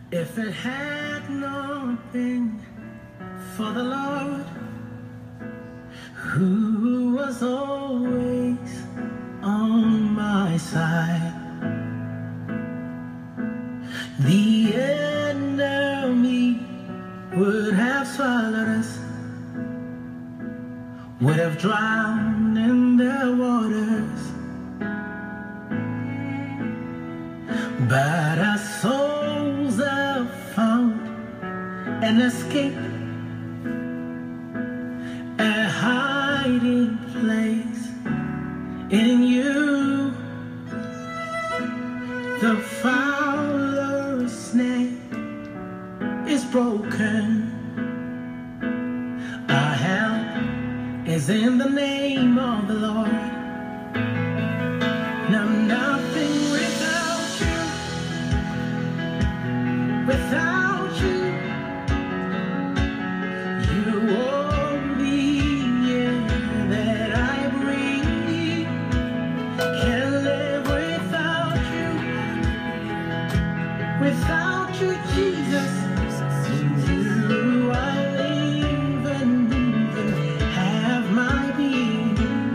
If it had not been for the Lord, who was always on my side, the enemy would have swallowed us, would have drowned in their waters. But our souls have found an escape, a hiding place in you. The fowler's snare is broken. Our help is in the name of the Lord. Now nothing without you, without you. You are the air that I breathe. Can't live without you, without you, Jesus. You I live and move and have my being.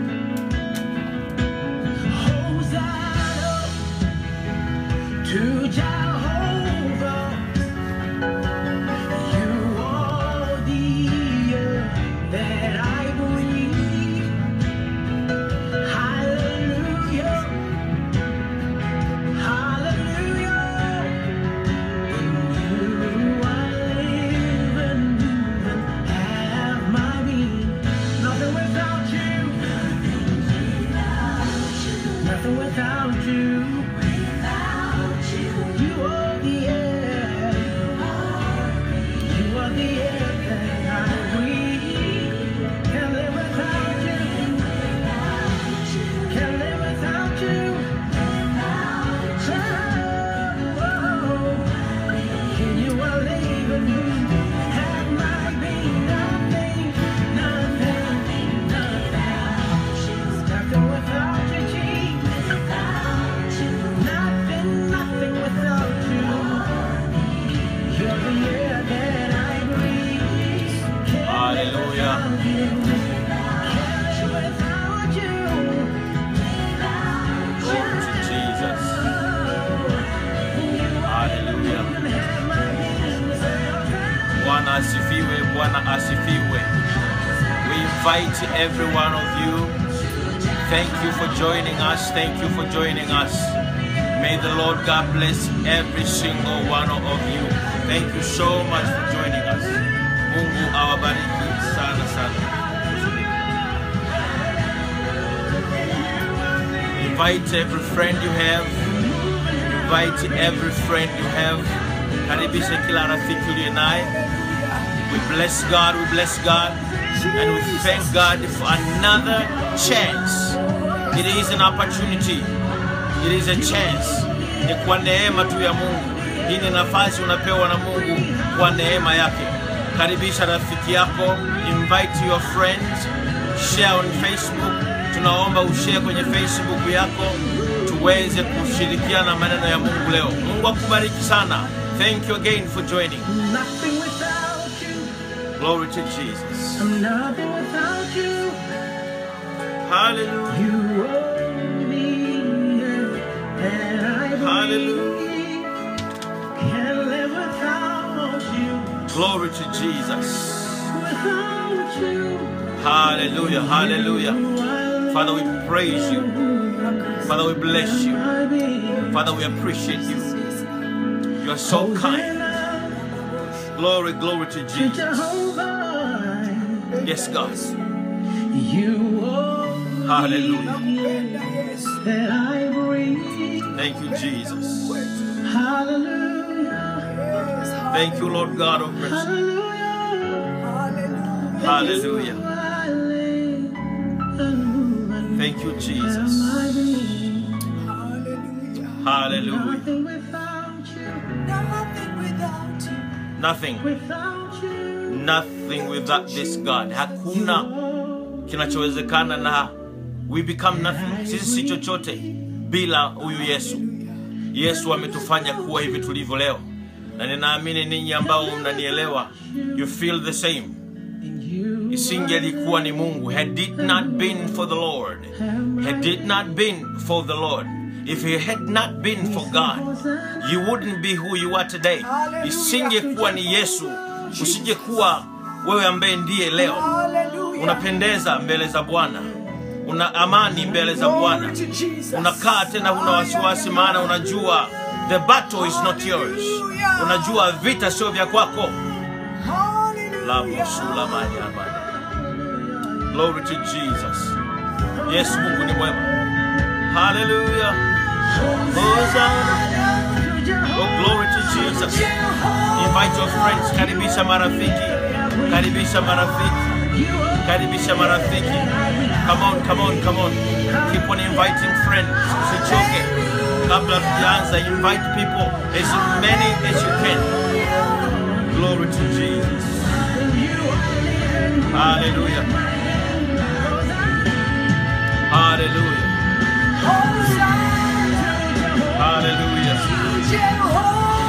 Hosanna to Jehovah. You are the air that I breathe. Hallelujah. Hallelujah. In you I live and move and have my being. Nothing without you. Nothing without you. You are the air. You are the air that I breathe. Can't live without you. Can't live without you. Oh, in you I live and move. Have my being. Nothing, nothing, nothing. Nothing without you, Jesus. Nothing, nothing without you. You're the air that I breathe. Can't live Hallelujah. without you. Can't live without you. Glory to Jesus. Hallelujah. Bwana asifiwe, Bwana asifiwe. We invite every one of you. Thank you for joining us. Thank you for joining us. May the Lord God bless every single one of you. Thank you so much for joining us. Mungu awabariki sana sana. Invite every friend you have. Invite every friend you have. Karibisha kila rafiki uliye naye. We bless God, we bless God, and we thank God for another chance. It is an opportunity. It is a chance. Ni kwa neema tu ya Mungu. Hii ni nafasi unapewa na Mungu kwa neema yake. Karibisha rafiki yako, invite your friends, share on Facebook. Tunaomba ushare kwenye Facebook yako tuweze kushirikiana maneno ya Mungu leo. Mungu akubariki sana. Thank you again for joining. Nothing without you. Glory to Jesus. I'm nothing without you. Hallelujah. You owe me and I believe. Hallelujah. Can't live without you. Glory to Jesus. Without you. Hallelujah. Hallelujah. Father, we praise you. Father, we bless you. Father, we appreciate you. You are so kind. Glory, glory to Jesus. Jehovah, Yes, God. you are Hallelujah. that I breathe. Thank you, Jesus. Hallelujah. Thank you, Lord God of mercy. Hallelujah. Hallelujah. I live and move and Thank you, Jesus. have my being. Hallelujah. Nothing without you. Nothing, Without you. nothing without this God. Hakuna kinachowezekana na we become nothing. Sisi si chochote bila huyu Yesu. Yesu ametufanya kuwa hivi tulivyo leo, na ninaamini ninyi ambao mnanielewa you feel the same isingelikuwa ni mungu had it not been for the lord had it not been for the lord if it had not been for god you wouldn't be who you are today isingekuwa ni yesu usingekuwa wewe ambaye ndiye leo Hallelujah. unapendeza mbele za bwana una amani mbele za bwana Glory to Jesus. unakaa tena huna wasiwasi maana unajua the battle is not yours unajua vita sio vya kwako Hallelujah. lamosulamanyamana glory to jesus yesu mungu ni mwema haleluya Hosanna. oh glory to jesus invite your friends karibisha marafiki karibisha marafiki karibisha marafiki come on come on come on keep on inviting friends usichoke kabla tujaanza invite people as many as you can glory to jesus hallelujah hallelujah hallelujah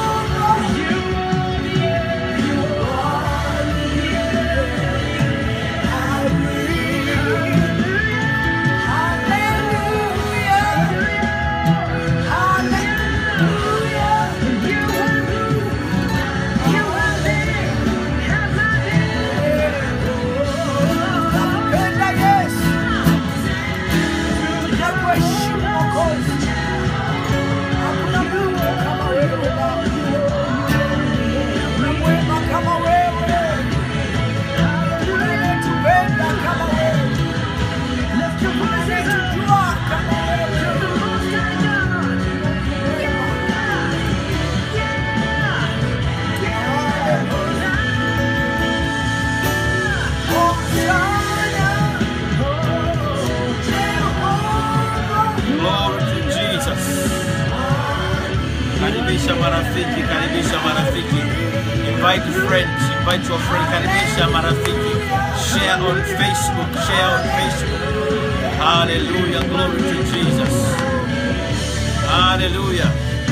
Glory to Jesus. Karibisha marafiki, karibisha marafiki. Invite friends, invite your friend, karibisha marafiki. Share on Facebook, share on Facebook. Hallelujah, glory to Jesus. Hallelujah.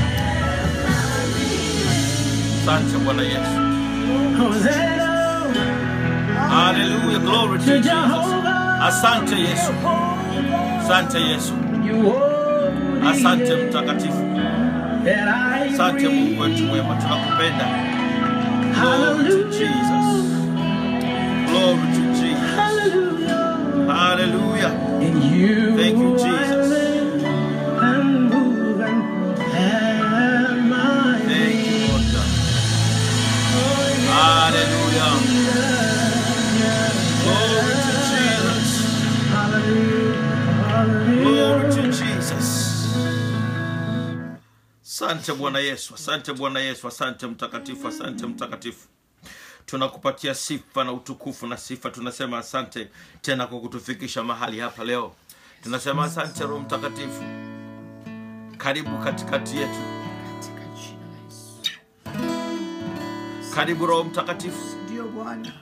Asante Bwana Yesu. Hallelujah, glory to Jesus. Asante Yesu. Asante Yesu. Asante mtakatifu. Asante Mungu wetu mwema, tunakupenda. Glory to Jesus. Glory to Jesus. Hallelujah. Thank you, Jesus. Thank you, Lord God. Hallelujah. Glory to Jesus. Glory to Jesus. Asante Bwana Yesu, asante Bwana Yesu, asante mtakatifu, asante mtakatifu. Tunakupatia sifa na utukufu na sifa. Tunasema asante tena kwa kutufikisha mahali hapa leo. Tunasema asante Roho Mtakatifu, karibu katikati yetu. Karibu Roho Mtakatifu, Ndio Bwana,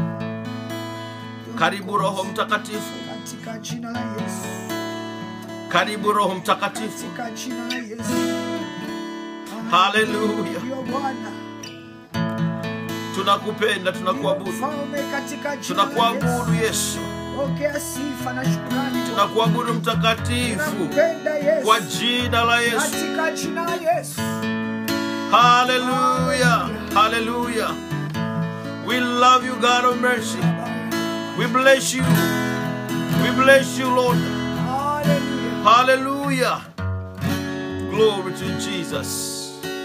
karibu Roho Mtakatifu, katika jina la Yesu, karibu Roho Mtakatifu. katika jina la Yesu. Haleluya, Ndio Bwana, tunakupenda, tunakuabudu, mfalme katika jina la Yesu. tunakuabudu Yesu, Pokea sifa na shukrani. tunakuabudu mtakatifu Tunakupenda Yesu. kwa jina la Yesu. Katika jina la Yesu. Hallelujah. Hallelujah. We love you, God of mercy. We bless you. We bless you, Lord. Hallelujah. Hallelujah. Glory to Jesus.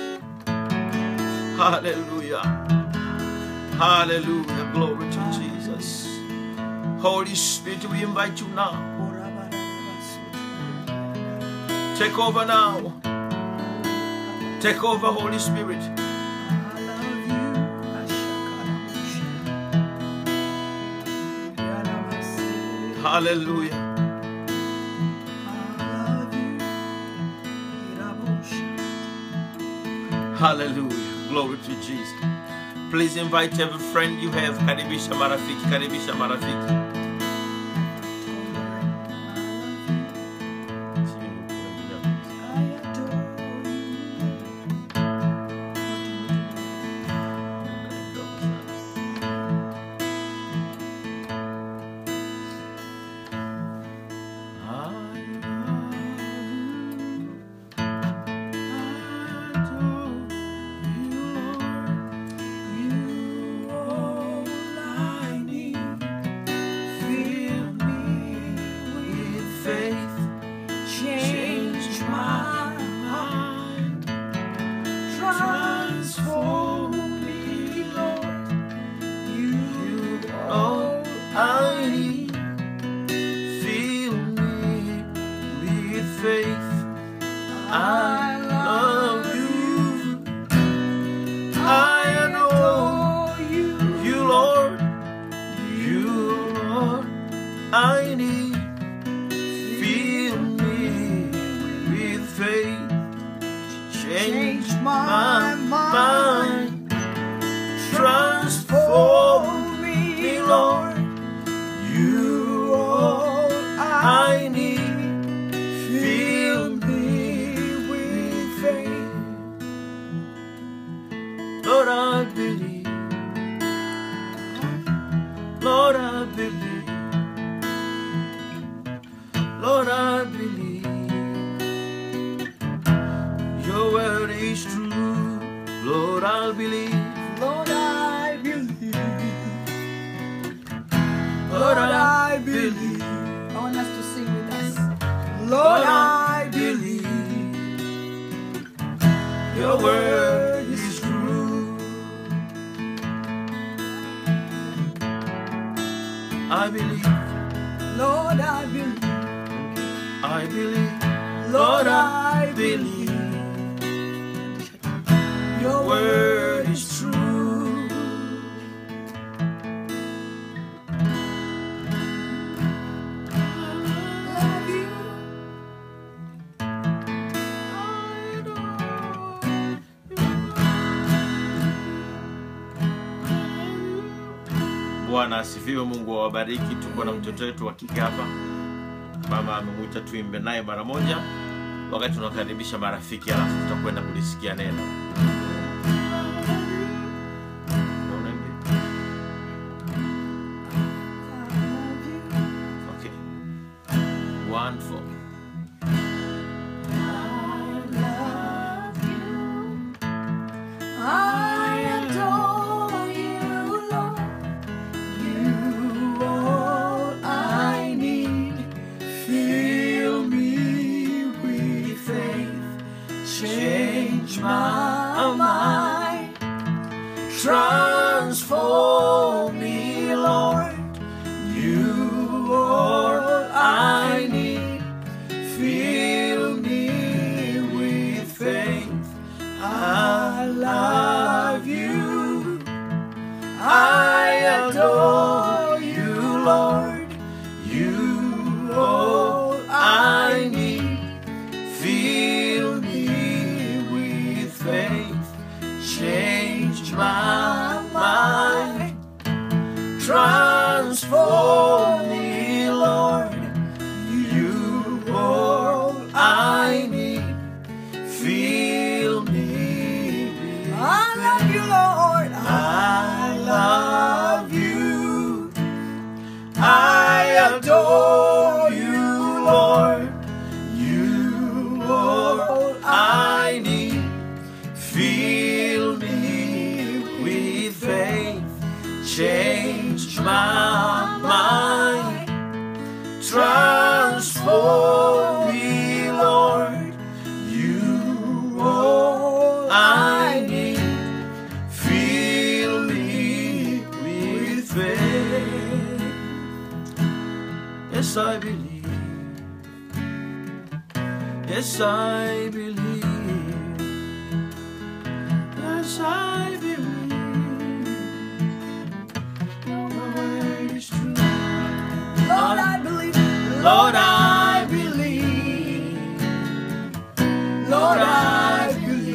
Hallelujah. Hallelujah. Glory to Jesus. Holy Spirit, we invite you now. Take over now. Take over, Holy Spirit. Hallelujah. Hallelujah. Glory to Jesus. Please invite every friend you have. Karibisha marafiki, karibisha marafiki. I love you. I adore you. you, Lord. You, Lord. I need. Fill me with faith. Change my mind. Transform me, Lord. You all I need. Fill me with faith. Lord, I believe. Lord, I believe. Lord, I believe. Your word is true. Lord, I'll believe. Lord, I believe. Lord, Lord, I I believe. believe. I want us to sing with us. Lord, I believe. Your word is true. I believe, Lord, I believe. I believe, Lord, I believe. your Your word is true. love you. Bwana asifiwe, Mungu awabariki. Tuko na mtoto wetu wa kike hapa, mama amemwita tuimbe naye mara moja, wakati tunakaribisha marafiki, alafu tutakwenda kulisikia neno. Unaimba? Okay. One, four. I adore you, Lord. You all I need. Fill me with faith. Change my mind. Transform me, Lord. You all I need. Fill me with faith. I love you. I adore you, Lord. You all I need. Fill me with faith. Change my mind. Transform me, Lord. You all I need. Fill me with I love you, Lord. I love you. I adore you, Lord. You all I need. Fill me with faith. Change my mind. Transform me, Lord. You all I need. Fill me with faith. Yes, I believe. Yes, I believe. Yes, I believe. Your word is true. Lord, I believe. Lord, I believe. Lord, I believe.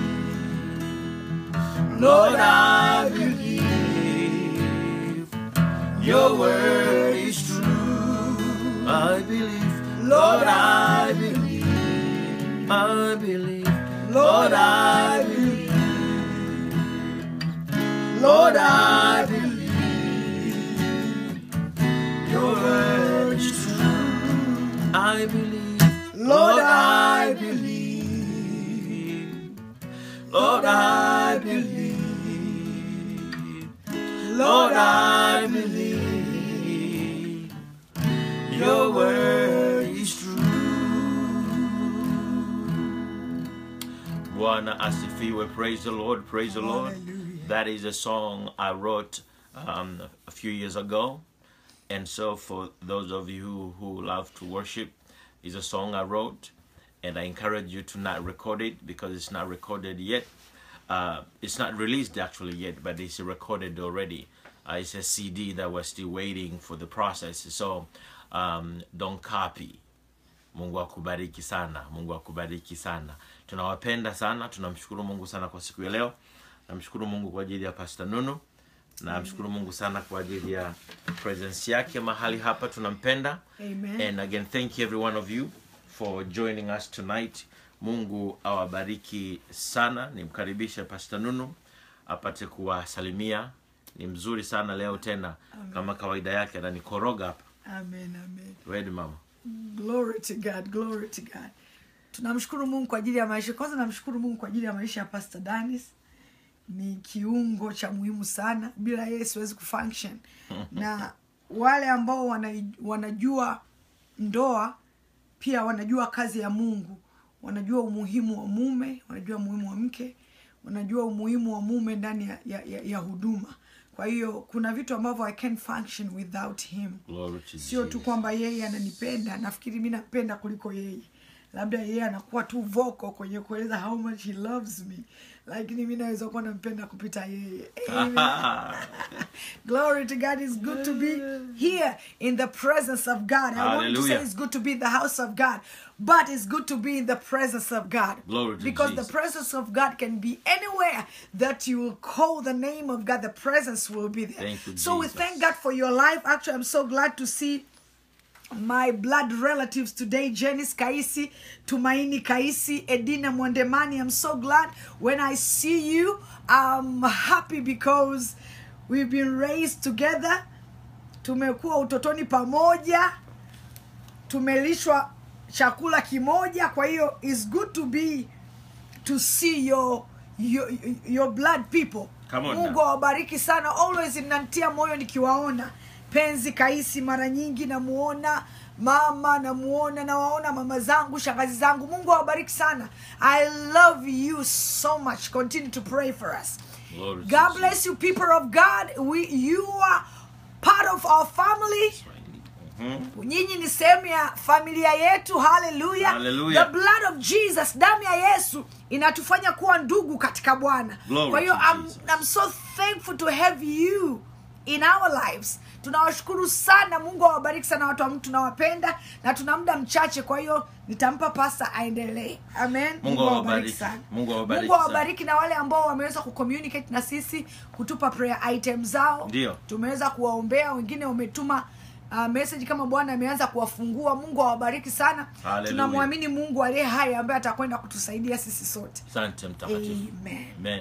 Lord, I believe. Your word is true. I believe. Lord, I believe. I believe. Lord, I believe. Lord, I believe. Your word is true. I believe. Lord, I believe. Lord, I believe. Lord, I believe. Your word is true. Bwana asifiwe. Praise the Lord. Praise the Lord. Hallelujah. That is a song I wrote um, a few years ago. And so, for those of you who, who love to worship, is a song I wrote. and I encourage you to not record it because it's not recorded yet. Uh, it's not released actually yet, but it's recorded already. Uh, it's a CD that we're still waiting for the process. So um, don't copy. Mungu akubariki sana. Mungu akubariki sana. Tunawapenda sana. Tunamshukuru Mungu sana kwa siku ya leo. Namshukuru Mungu kwa ajili ya Pastor Nunu. Namshukuru Mungu sana kwa ajili ya presence yake mahali hapa. Tunampenda. Amen. And again, thank you every one of you for joining us tonight. Mungu awabariki sana. Nimkaribishe Pastor Nunu apate kuwasalimia. Ni mzuri sana leo tena, kama kawaida yake ananikoroga hapa. Amen, amen. Wedi mama. Glory to God, glory to God. Tunamshukuru Mungu kwa ajili ya maisha. Kwanza namshukuru Mungu kwa ajili ya maisha ya Pastor Danis. Ni kiungo cha muhimu sana. Bila yeye siwezi kufunction. Na wale ambao wana, wanajua ndoa pia wanajua kazi ya Mungu. Wanajua umuhimu wa mume, wanajua umuhimu wa mke, wanajua umuhimu wa mume ndani ya, ya, ya, ya huduma. Kwa hiyo kuna vitu ambavyo I can't function without him Glory to sio tu Jesus. kwamba yeye ananipenda nafikiri mi napenda kuliko yeye labda yeye anakuwa tu voko kwenye kueleza how much he loves me lakini mi naweza kuwa nampenda kupita yeye Amen. glory to god it's good to be here in the presence of god i want to say Hallelujah. it's good to be in the house of god but it's good to be in the presence of god Glory to because Jesus. the presence of god can be anywhere that you will call the name of god the presence will be there Thank you, so we Jesus. thank god for your life actually i'm so glad to see my blood relatives today Janice Kaisi, Tumaini Kaisi, Edina Mwandemani. I'm so glad when I see you. I'm happy because we've been raised together. Tumekuwa utotoni pamoja. Tumelishwa chakula kimoja. Kwa hiyo it's good to be to see your your, your blood people. Come on Mungu now. awabariki sana. Always inantia moyo nikiwaona. Penzi Kaisi mara nyingi namuona mama namuona nawaona mama zangu shangazi zangu mungu awabariki sana i love you so much continue to pray for us Glory to god Jesus. bless you people of god we, you are part of our family Mhm. nyinyi ni sehemu ya familia yetu haleluya Hallelujah. the blood of jesus damu ya yesu inatufanya kuwa ndugu katika bwana Glory kwa hiyo to I'm, Jesus. I'm so thankful to have you in our lives tunawashukuru sana mungu awabariki sana watu wa mtu tunawapenda na tuna muda mchache kwa hiyo nitampa pasta aendelee amen Mungu awabariki. Mungu awabariki mungu awabariki na wale ambao wameweza kucommunicate na sisi kutupa prayer item zao Ndio. tumeweza kuwaombea wengine wametuma uh, message kama bwana ameanza kuwafungua mungu awabariki sana Hallelujah. tunamwamini mungu aliye hai ambaye atakwenda kutusaidia sisi sote Asante mtakatifu. amen Amen.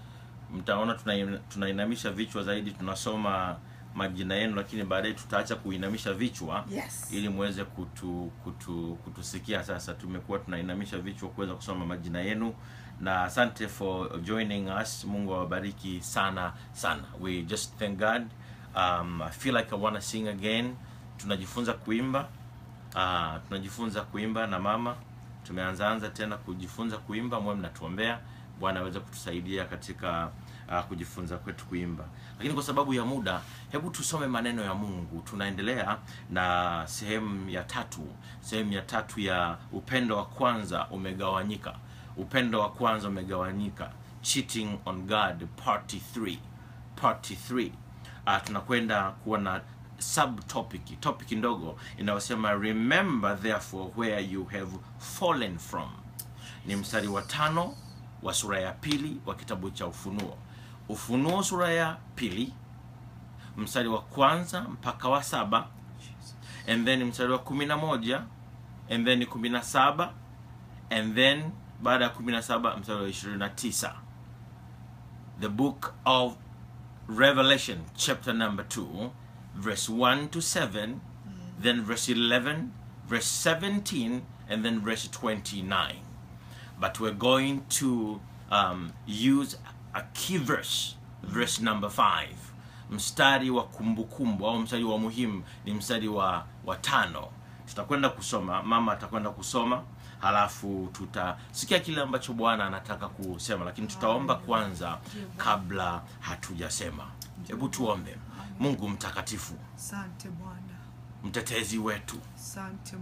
Mtaona tuna- tunainamisha vichwa zaidi, tunasoma majina yenu, lakini baadaye tutaacha kuinamisha vichwa Yes. ili muweze kutu, kutu, kutusikia. Sasa tumekuwa tunainamisha vichwa kuweza kusoma majina yenu, na asante for joining us. Mungu awabariki sana sana. We just thank God. Um, I feel like I want to sing again. Tunajifunza kuimba Ah, tunajifunza kuimba na mama tumeanzaanza tena kujifunza kuimba mwe mnatuombea bwana aweze kutusaidia katika uh, kujifunza kwetu kuimba lakini kwa sababu ya muda hebu tusome maneno ya mungu tunaendelea na sehemu ya tatu sehemu ya tatu ya upendo wa kwanza umegawanyika upendo wa kwanza umegawanyika cheating on god party 3 party 3 uh, tunakwenda kuwa na subtopic topic ndogo inayosema remember therefore where you have fallen from ni mstari wa tano wa sura ya pili wa kitabu cha ufunuo ufunuo sura ya pili mstari wa kwanza mpaka wa saba and then mstari wa kumi na moja and then kumi na saba and then baada ya kumi na saba mstari wa ishirini na tisa the book of Revelation, chapter number 2, verse 1 to 7, then verse 11, verse 17, and then verse 29. But we're going to um, use a key verse, verse number 5. Mstari wa kumbukumbu au mstari wa muhimu ni mstari wa, wa tano. Tutakwenda kusoma, mama atakwenda kusoma, halafu tutasikia kile ambacho Bwana anataka kusema, lakini tutaomba kwanza kabla hatujasema. Hebu tuombe. Mungu mtakatifu, asante bwana mtetezi wetu, asante mungu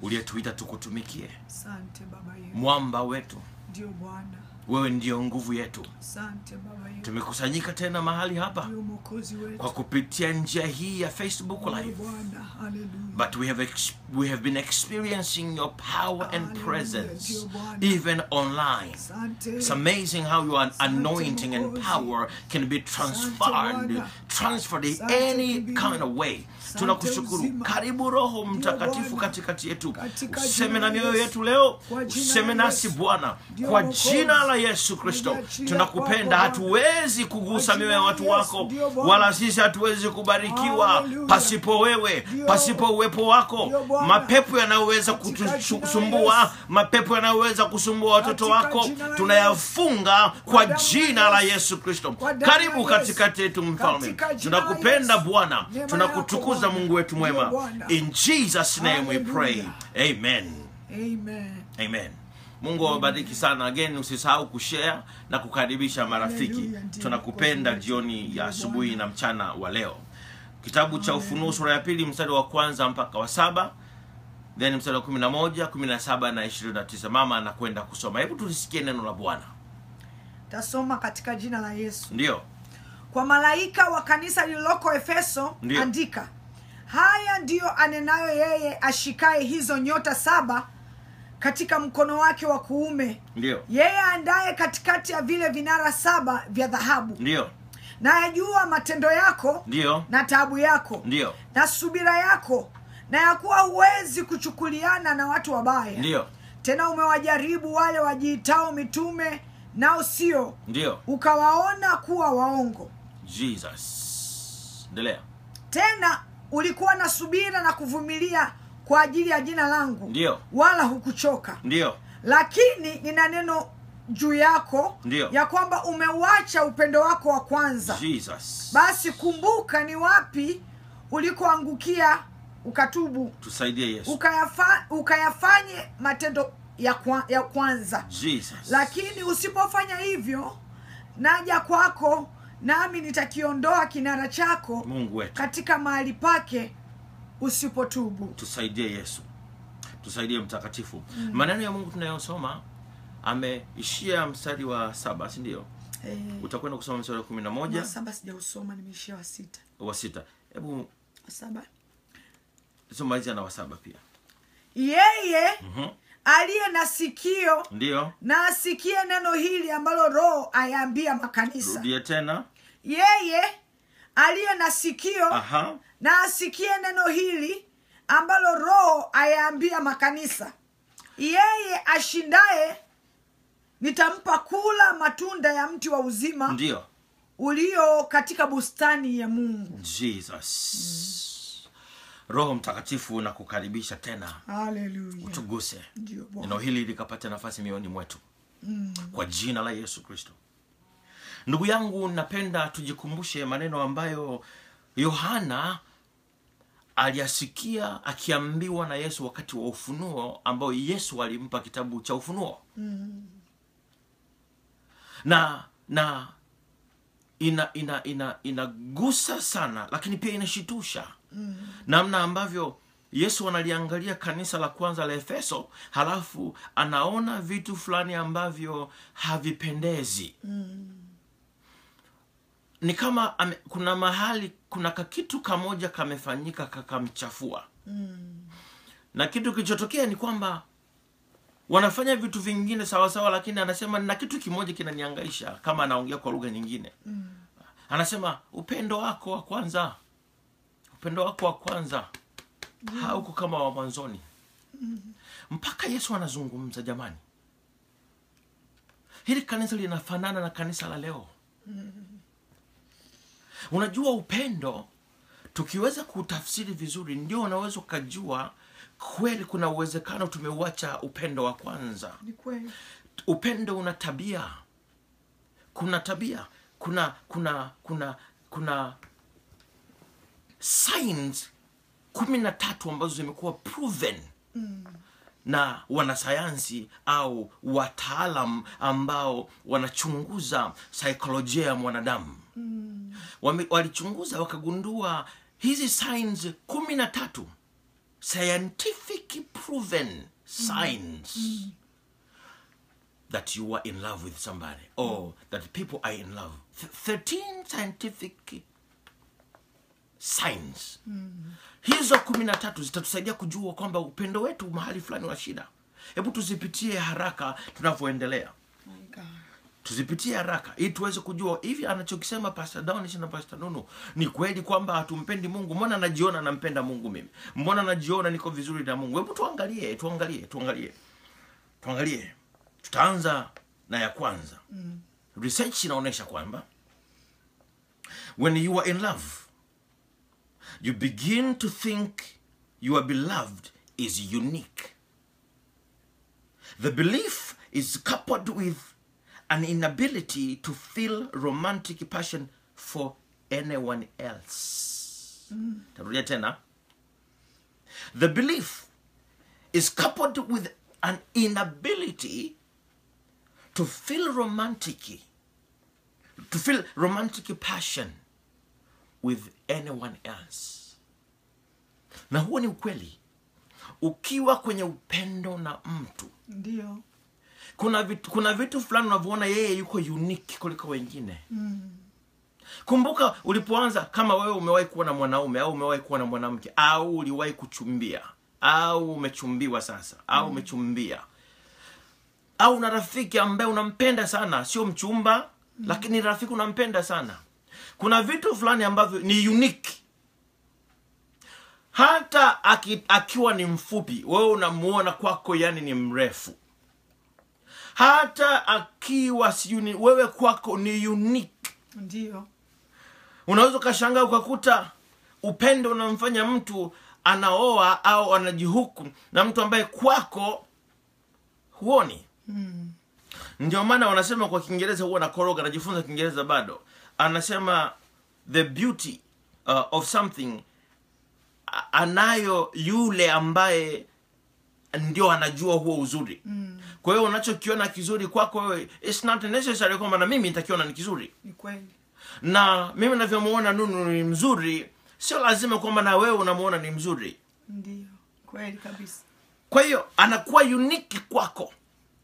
uliyetuita tukutumikie asante baba yetu mwamba wetu ndio bwana wewe ndiyo nguvu yetu asante baba yetu tumekusanyika tena mahali hapa ndio mwokozi kwa wetu kupitia njia hii ya facebook ndio live bwana haleluya but we have ex- we have been experiencing your power and Hallelujah, presence dear Bwana. even online asante It's amazing how your Asante anointing and Mwokozi. power can be transferred, Bwana. transferred in Asante any kimbilio. kind of way. Asante Tunakushukuru. uzima. Karibu Roho Ndio Mtakatifu Bwana. katikati yetu, Katika useme jina na la mioyo Yesu. yetu leo, Kwa jina useme la nasi Yesu. Bwana, Ndio kwa Mwokozi. jina la Yesu Kristo. Najiachilia Tunakupenda, kwako Bwana. hatuwezi kugusa Kwa mioyo jina ya la watu Yesu. wako, Ndio Bwana. wala sisi hatuwezi kubarikiwa Hallelujah. pasipo wewe, Ndio. pasipo uwepo wako. Ndio Bwana. Mapepo yanayoweza Katika jina la kutusumbua, Yesu. mapepo yanayoweza kusumbua watoto Katika wako jina la tunayafunga kwa damu ya jina la Yesu. Yesu Kristo. Kwa damu ya Karibu Yesu. katikati yetu mfalme, Katika jina la tunakupenda Yesu. Bwana, Neema tunakutukuza yako Bwana. Mungu wetu Ndio mwema. Bwana. In Jesus name we pray, Hallelujah. amen. amen Amen. Mungu awabariki sana. Again, usisahau kushare na kukaribisha marafiki. Hallelujah, ndio. Tunakupenda Kwa jina jioni la ya Yesu. asubuhi na mchana wa leo. Kitabu cha Ufunuo sura ya pili mstari wa kwanza mpaka wa saba then mstari wa kumi na moja kumi na saba na ishirini na tisa Mama anakwenda kusoma. Hebu tulisikie neno la Bwana. tasoma katika jina la yesu Ndiyo, kwa malaika wa kanisa lililoko efeso Ndiyo. andika haya ndiyo anenayo yeye ashikaye hizo nyota saba katika mkono wake wa kuume ndiyo, yeye andaye katikati ya vile vinara saba vya dhahabu ndiyo, na yajua matendo yako ndiyo, na taabu yako ndiyo, na subira yako na ya kuwa huwezi kuchukuliana na watu wabaya ndiyo, tena umewajaribu wale wajiitao mitume nao sio ndiyo. ukawaona kuwa waongo Jesus. Endelea. tena ulikuwa na subira na kuvumilia kwa ajili ya jina langu Ndiyo. wala hukuchoka Ndiyo, lakini nina neno juu yako Ndiyo. ya kwamba umeuacha upendo wako wa kwanza Jesus. basi kumbuka ni wapi ulikoangukia ukatubu Tusaidie Yesu. ukayafa, ukayafanye matendo ya, kwa, ya kwanza Jesus. lakini usipofanya hivyo naja kwako nami nitakiondoa kinara chako Mungu wetu. katika mahali pake usipotubu tusaidie yesu tusaidie mtakatifu maneno ya mungu tunayosoma ameishia mstari wa saba si ndio Eh, utakwenda kusoma mstari wa kumi na wa moja saba sijausoma nimeishia wa sita wa sita hebu wa saba somalizia na wa saba pia yeye Mhm. aliye na sikio ndio na asikie neno hili ambalo roho ayaambia makanisa rudie tena yeye aliye na sikio aha na asikie neno hili ambalo roho ayaambia makanisa yeye ashindaye nitampa kula matunda ya mti wa uzima ndio ulio katika bustani ya mungu jesus roho mtakatifu na kukaribisha tena haleluya tuguse ndio Bwana. neno hili likapata nafasi mioyoni mwetu kwa jina la yesu kristo ndugu yangu napenda tujikumbushe maneno ambayo yohana aliyasikia akiambiwa na yesu wakati wa ufunuo ambayo yesu alimpa kitabu cha ufunuo na na ina ina ina inagusa sana lakini pia inashitusha mm. namna ambavyo yesu analiangalia kanisa la kwanza la efeso halafu anaona vitu fulani ambavyo havipendezi mm. ni kama ame, kuna mahali kuna kakitu kamoja kamefanyika kakamchafua mm. na kitu kilichotokea ni kwamba wanafanya vitu vingine sawasawa lakini anasema na kitu kimoja kinaniangaisha kama anaongea kwa lugha nyingine mm. anasema upendo wako wa kwanza upendo wako wa kwanza mm. hauko kama wa mwanzoni mm. mpaka yesu anazungumza jamani hili kanisa linafanana na kanisa la leo mm. unajua upendo tukiweza kutafsiri vizuri ndio unaweza ukajua kweli kuna uwezekano tumeuacha upendo wa kwanza ni kweli upendo una tabia kuna tabia kuna kuna kuna kuna signs kumi na tatu ambazo zimekuwa proven mm. na wanasayansi au wataalam ambao wanachunguza saikolojia ya mwanadamu mm. walichunguza wakagundua hizi signs kumi na tatu scientific proven signs that you are in love with somebody or that people are in love. Th- 13 scientific signs. Hizo kumi na tatu zitatusaidia kujua kwamba upendo wetu mahali fulani una shida. Hebu tuzipitie haraka tunavyoendelea My God. tuzipitie haraka ili tuweze kujua hivi anachokisema Pastor Downish na Pastor Nunu ni kweli kwamba hatumpendi Mungu. Mbona najiona nampenda Mungu mimi? Mbona najiona niko vizuri na Mungu? Hebu tuangalie, tuangalie, tuangalie, tuangalie. Tutaanza na ya kwanza. Research inaonyesha kwamba when you are in love you begin to think your beloved is unique. The belief is coupled with an inability to feel romantic passion for anyone else. Tarudia tena. The belief is coupled with an inability to feel romantic to feel romantic passion with anyone else. Na huo ni ukweli. Ukiwa kwenye upendo na mtu Ndio. kuna vitu, kuna vitu fulani unavyoona yeye yuko unique kuliko wengine kumbuka ulipoanza kama wewe umewahi kuwa na mwanaume au umewahi kuwa na mwanamke au uliwahi kuchumbia au umechumbiwa sasa au umechumbia au una rafiki ambaye unampenda sana sio mchumba lakini rafiki unampenda sana kuna vitu fulani ambavyo ni unique hata aki, akiwa ni mfupi wewe unamuona kwako yani ni mrefu hata akiwa sijui ni- wewe kwako ni unique Ndio. unaweza ukashangaa ukakuta upendo unamfanya mtu anaoa au anajihuku na mtu ambaye kwako huoni ndio maana wanasema kwa kiingereza huwa nakoroga anajifunza kiingereza bado anasema the beauty uh, of something a- anayo yule ambaye ndio anajua huo uzuri mm. kwa hiyo unachokiona kizuri kwako wewe it's not necessary kwamba na mimi nitakiona ni kizuri Ni kweli. na mimi navyomuona nunu ni mzuri sio lazima kwamba na wewe unamuona ni mzuri Ndio. Kweli kabisa. kwa hiyo anakuwa uniki kwako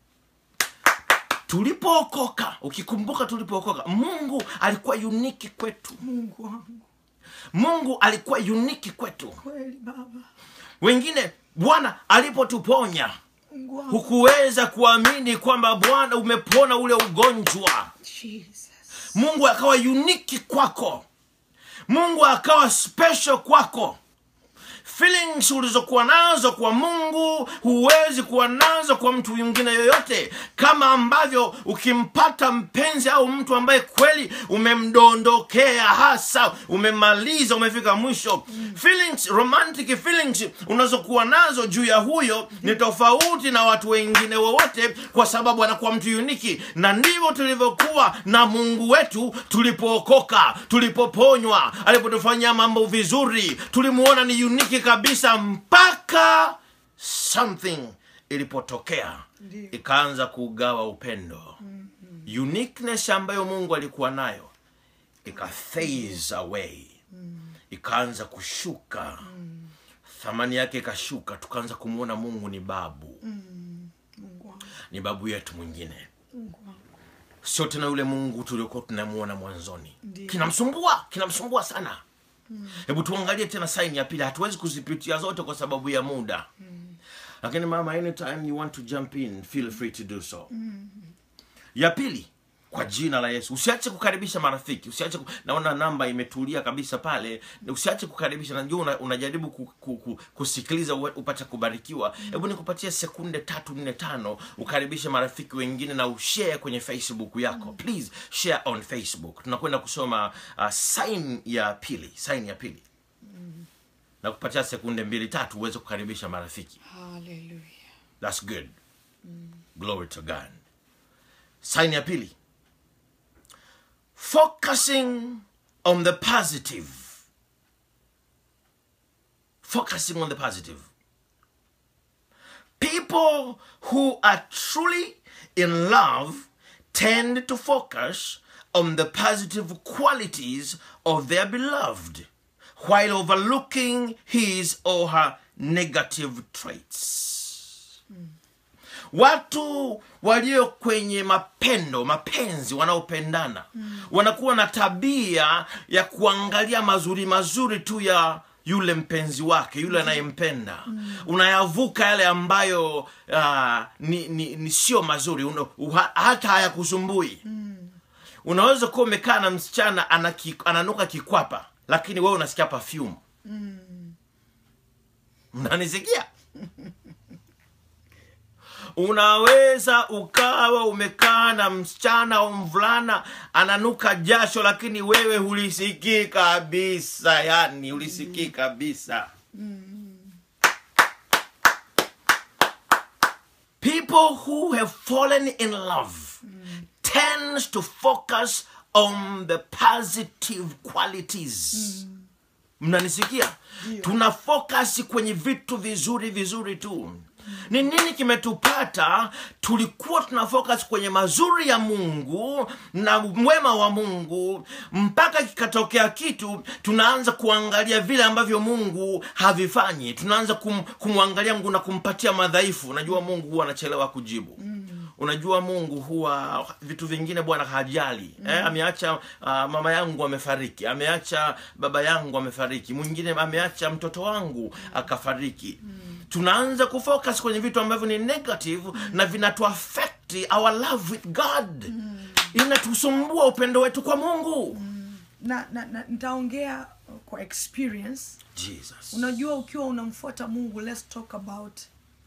tulipookoka ukikumbuka tulipookoka mungu alikuwa uniki kwetu Mungu wangu. mungu alikuwa uniki kwetu Kweli Baba. wengine bwana alipotuponya Mungu wangu. hukuweza kuamini kwamba bwana umepona ule ugonjwa Jesus. mungu akawa uniki kwako mungu akawa special kwako feelings ulizokuwa nazo kwa mungu huwezi kuwa nazo kwa mtu mwingine yoyote kama ambavyo ukimpata mpenzi au mtu ambaye kweli umemdondokea hasa umemaliza umefika mwisho feelings romantic feelings unazokuwa nazo juu ya huyo ni tofauti na watu wengine wowote kwa sababu anakuwa mtu uniki na ndivyo tulivyokuwa na mungu wetu tulipookoka tulipoponywa alipotufanyia mambo vizuri tulimuona ni uniki kabisa mpaka something ilipotokea Ndiyo. ikaanza kugawa upendo uniqueness ambayo mungu alikuwa nayo ika phase away ikaanza kushuka thamani yake ikashuka tukaanza kumwona mungu ni babu Mungu wangu. ni babu yetu mwingine Mungu wangu. sio tena yule mungu tuliokuwa tunamuona mwanzoni Ndiyo. kinamsumbua kinamsumbua sana hebu tuangalie tena saini ya pili hatuwezi kuzipitia zote kwa sababu ya muda lakini mama anytime you want to jump in feel free to do so ya pili kwa jina la yesu usiache kukaribisha marafiki usiache ku... naona namba imetulia kabisa pale usiache kukaribisha najua una, unajaribu ku, ku, ku, kusikiliza uwe- upate kubarikiwa hebu nikupatie sekunde tatu nne tano ukaribishe marafiki wengine na ushare kwenye facebook yako please share on facebook tunakwenda kusoma uh, sign ya pili sign ya pili na kupatia sekunde mbili tatu uweze kukaribisha marafiki Hallelujah. That's good. Glory to God. Sign ya pili. Focusing on the positive. Focusing on the positive. People who are truly in love tend to focus on the positive qualities of their beloved while overlooking his or her negative traits watu walio kwenye mapendo mapenzi wanaopendana mm. wanakuwa na tabia ya kuangalia mazuri mazuri tu ya yule mpenzi wake yule anayempenda mm. unayavuka yale ambayo uh, ni, ni, ni sio mazuri Una, uha, hata hayakusumbui mm. unaweza kuwa umekaa na msichana anaki, ananuka kikwapa lakini wewe unasikia perfume mnanisikia unaweza ukawa umekaa na msichana au mvulana ananuka jasho lakini wewe hulisikii kabisa yani hulisikii kabisa people who have fallen in love tends to focus on the positive qualities mnanisikia tuna focus kwenye vitu vizuri vizuri tu ni nini kimetupata tulikuwa tuna focus kwenye mazuri ya mungu na mwema wa mungu mpaka kikatokea kitu tunaanza kuangalia vile ambavyo mungu havifanyi tunaanza kum, kumwangalia mungu na kumpatia madhaifu unajua mungu huwa anachelewa kujibu mm unajua mungu huwa vitu vingine bwana hajali mm. eh, ameacha uh, mama yangu amefariki ameacha baba yangu amefariki mwingine ameacha mtoto wangu akafariki mm. tunaanza kufocus kwenye vitu ambavyo ni negative mm. na vinatuafekti our love with god mm. inatusumbua upendo wetu kwa mungu mm. na, na, na nitaongea kwa experience jesus unajua ukiwa unamfuata mungu let's talk about